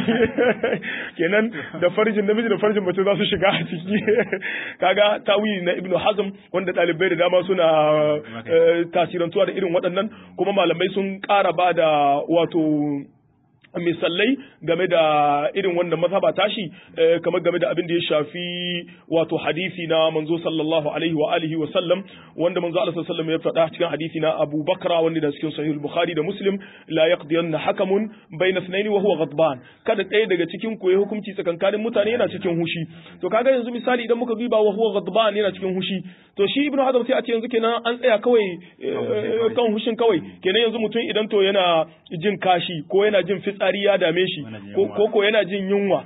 kenan da farjin namiji da farjin mace za su shiga a ciki kaga tawili na ibnu hazm wanda ɗalibai da dama suna tasirantuwa da irin waɗannan kuma malamai sun ƙara ba da wato misalai game da irin wannan mazhaba tashi kamar game da abin da ya shafi wato hadisi na manzo sallallahu alaihi wa alihi wa sallam wanda manzo Allah sallallahu alaihi ya faɗa cikin hadisi na Abu Bakra wanda da cikin sahih Bukhari da Muslim la yaqdiyanna hakamun bayna ithnaini wa huwa ghadban kada ɗaya daga cikin ku ya hukunci tsakankanin mutane yana cikin hushi to kaga yanzu misali idan muka duba wa huwa ghadban yana cikin hushi to shi Ibn Hazm sai a ce yanzu kenan an tsaya kawai kan hushin kawai kenan yanzu mutum idan to yana jin kashi ko yana jin fitsari ya dame shi ko ko yana jin yunwa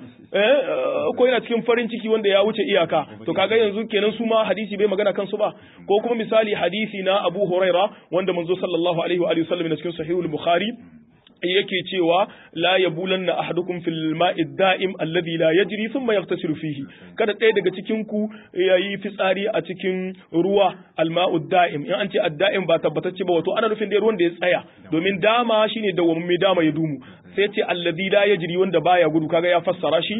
ko yana cikin farin ciki wanda ya wuce iyaka to kaga yanzu kenan su ma hadisi bai magana kansu ba ko kuma misali hadisi na Abu Huraira wanda manzo sallallahu alaihi wa alihi wasallam na cikin sahihul Bukhari yake cewa la yabulanna ahadukum fil ma'i da'im alladhi la yajri thumma yaghtasilu fihi kada ɗaya daga cikin ku yayi fitsari a cikin ruwa alma'u da'im in an ce ad-da'im ba tabbatacce ba wato ana nufin da ruwan da ya tsaya domin dama shine dawwamme dama ya dumu sai ce alladhi la yajri wanda baya gudu kaga ya fassara shi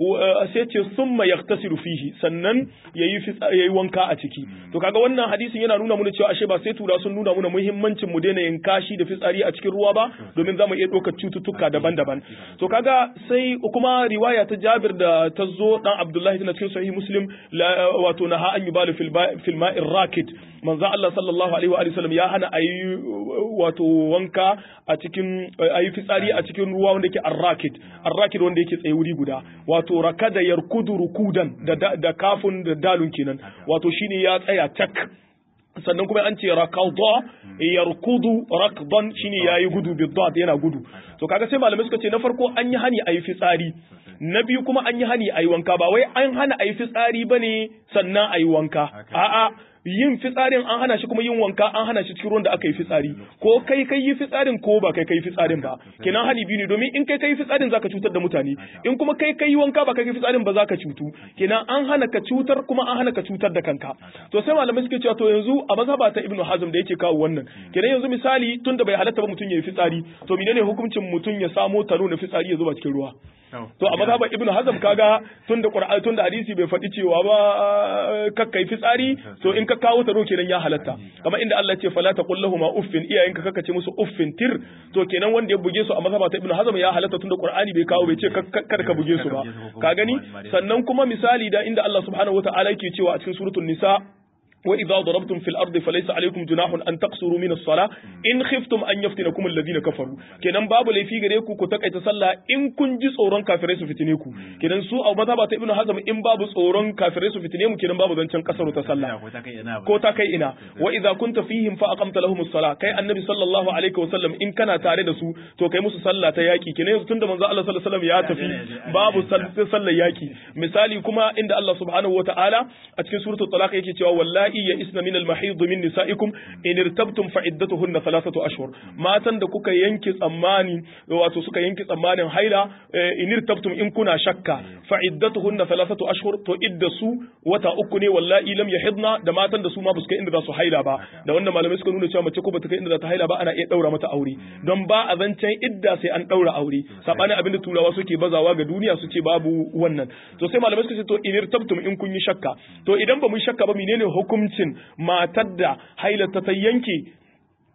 sai ce summa yaghtasilu fihi sannan yayi yayi wanka a ciki to kaga wannan hadisin yana nuna mana cewa ashe ba sai tura sun nuna mana muhimmancin mu daina yin kashi da fitsari a cikin ruwa ba domin zamu iya ɗaukar cututtuka daban-daban to kaga sai kuma riwaya ta Jabir da ta zo dan Abdullahi tana cikin sahih Muslim wato naha an yubalu fil ma'ir rakid manzo Allah sallallahu alaihi wa sallam ya hana ayi wato wanka a cikin ayi fitsari a cikin ruwa wanda yake arrakid arrakid wanda yake tsaye wuri guda wato rakada yarkudu rukudan da da kafun da dalun kenan wato shine ya tsaya tak sannan kuma an ce rakadha yarkudu rakdan shine yayi gudu bidad yana gudu to kaga sai malamai suka ce na farko an yi hani ayi fitsari na biyu kuma an yi hani ayi wanka ba wai an hana ayi fitsari bane sannan ayi wanka a'a yin fitsarin an hana shi kuma yin wanka an hana shi cikin ruwan da aka yi fitsari ko kai kai yi fitsarin ko ba kai kai fitsarin ba kenan hani biyu ne domin in kai kai fitsarin zaka cutar da mutane in kuma kai kai wanka ba kai kai fitsarin ba zaka cutu kenan an hana ka cutar kuma an hana ka cutar da kanka to sai malamai suke cewa to yanzu a mazhaba ta ibnu hazm da yake kawo wannan kenan yanzu misali tunda bai halatta ba mutum ya yi fitsari to menene hukuncin mutum ya samo taro na fitsari ya zuba cikin ruwa to a mazhaban ibnu hazm kaga tunda qur'ani tunda hadisi bai faɗi cewa ba kakkai fitsari to in ka kawo taro kenan ya halatta kamar inda Allah ya ce fala taqul lahum uffin iyayenka kaka ce musu uffin tir to kenan wanda ya buge su a mazhaba ta ibnu hazm ya halatta tunda qur'ani bai kawo bai ce kada ka buge su ba ka gani sannan kuma misali da inda Allah subhanahu wataala yake cewa a cikin suratul nisa وإذا ضربتم في الأرض فليس عليكم جناح أن تقصروا من الصلاة إن خفتم أن يفتنكم الذين كفروا kenan babu laifi gare ku ku takaita sallah in kun ji tsoron kafirai su fitine ku kenan su a mazhaba ta ibnu hazm in babu tsoron kafirai su fitine mu kenan babu zancen kasaru ta sallah ko ta kai ina wa idza kunta fihim fa aqamta lahum as-salah kai annabi sallallahu alaihi wasallam in kana tare da su to kai musu sallah ta yaki kenan yanzu tunda manzo Allah sallallahu alaihi wasallam ya tafi babu sallar yaki misali kuma inda Allah subhanahu wataala a cikin suratul talaq yake cewa wallahi ya isna min al-mahid min nisaikum in irtabtum fa iddatuhunna thalathatu ashhur matan da kuka yanke tsammani wato suka yanke tsammanin haila in irtabtum in kuna shakka fa iddatuhunna thalathatu ashhur to iddasu wata uku ne wallahi lam yahidna da matan da su ma basu kai inda za su haila ba da wannan malamai suka nuna cewa mace ko bata kai inda za ta haila ba ana iya daura mata aure don ba a zancen idda sai an daura aure sabanin abin da turawa suke bazawa ga duniya su ce babu wannan to sai malamai suka ce to in irtabtum in kun yi shakka to idan ba mu shakka ba menene hukum hukuncin matar da hailata ta yanke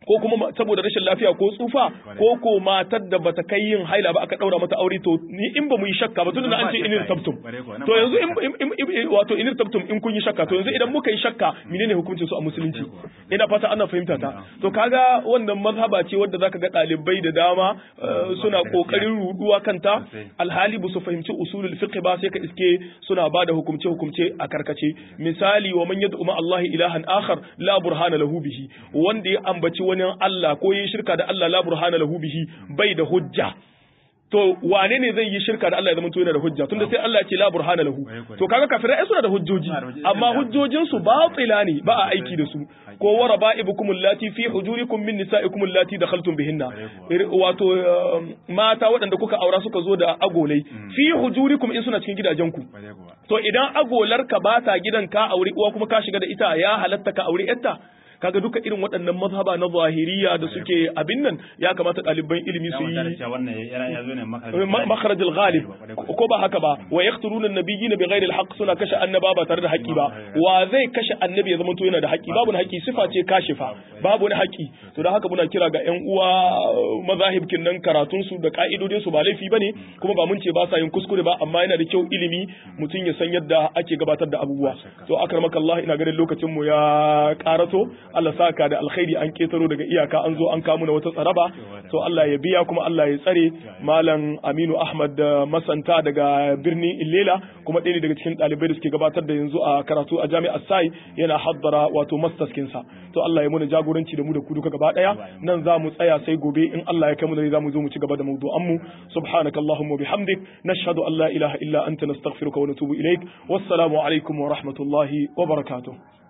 ko kuma saboda rashin lafiya ko tsufa ko ko matar da bata kai yin haila ba aka daura mata aure to ni in ba mu yi shakka ba tunda an ce inir tabtum to yanzu in wato inir tabtum in kun yi shakka to yanzu idan muka yi shakka menene hukuncin su a musulunci ina fata ana fahimta ta to kaga wannan mazhaba ce wadda zaka ga dalibai da dama suna kokarin ruduwa kanta alhali ba su fahimci usulul fiqh ba sai ka iske suna bada hukumce hukumce a karkace misali wa man yad'u ma Allah ilahan akhar la burhana lahu bihi wanda ya ambaci wani Allah ko yi shirka da Allah la burhana lahu bihi bai da hujja to wane ne zai yi shirka da Allah ya zama to yana da hujja tunda sai Allah ya ce la burhana lahu to kaga kafirai ai suna da hujjoji amma hujjojin su batila ne ba a aiki da su ko wa raba'ibukum allati fi hujurikum min nisa'ikum allati dakhaltum bihinna wato mata waɗanda kuka aura suka zo da agolai fi hujurikum in suna cikin gidajenku to idan agolarka ba ta gidan ka aure uwa kuma ka shiga da ita ya halatta ka aure yarta kaga duka irin waɗannan mazhaba na zahiriya da suke abin nan ya kamata ɗaliban ilimi su yi makharajul ghalib ko ba haka ba wa yaqtuluna an-nabiyina bighairi al-haqq suna kashe annaba ba tare da haƙƙi ba wa zai kashe annabi ya zama to yana da haƙƙi babu na haƙƙi sifa ce kashifa babu wani haƙƙi to da haka muna kira ga ƴan uwa mazahibkin nan karatun su da ka'idodin su ba laifi bane kuma ba mun ce ba sa yin kuskure ba amma yana da kyau ilimi mutum ya san yadda ake gabatar da abubuwa to akramakallah ina ganin lokacin mu ya karato Allah saka da alkhairi an ketaro daga iyaka an zo an kamu na wata tsaraba to Allah ya biya kuma Allah ya tsare malam Aminu Ahmad Masanta daga birnin Illela kuma ɗaya daga cikin ɗalibai da suke gabatar da yanzu a karatu a jami'ar Sai yana haddara wato masters kinsa to Allah ya muna jagoranci da mu da ku duka gaba daya nan za mu tsaya sai gobe in Allah ya kai mu da za mu zo mu ci gaba da mawdu'an mu subhanakallahumma bihamdik nashhadu an la ilaha illa anta nastaghfiruka wa natubu ilaik wassalamu alaikum wa rahmatullahi wa barakatuh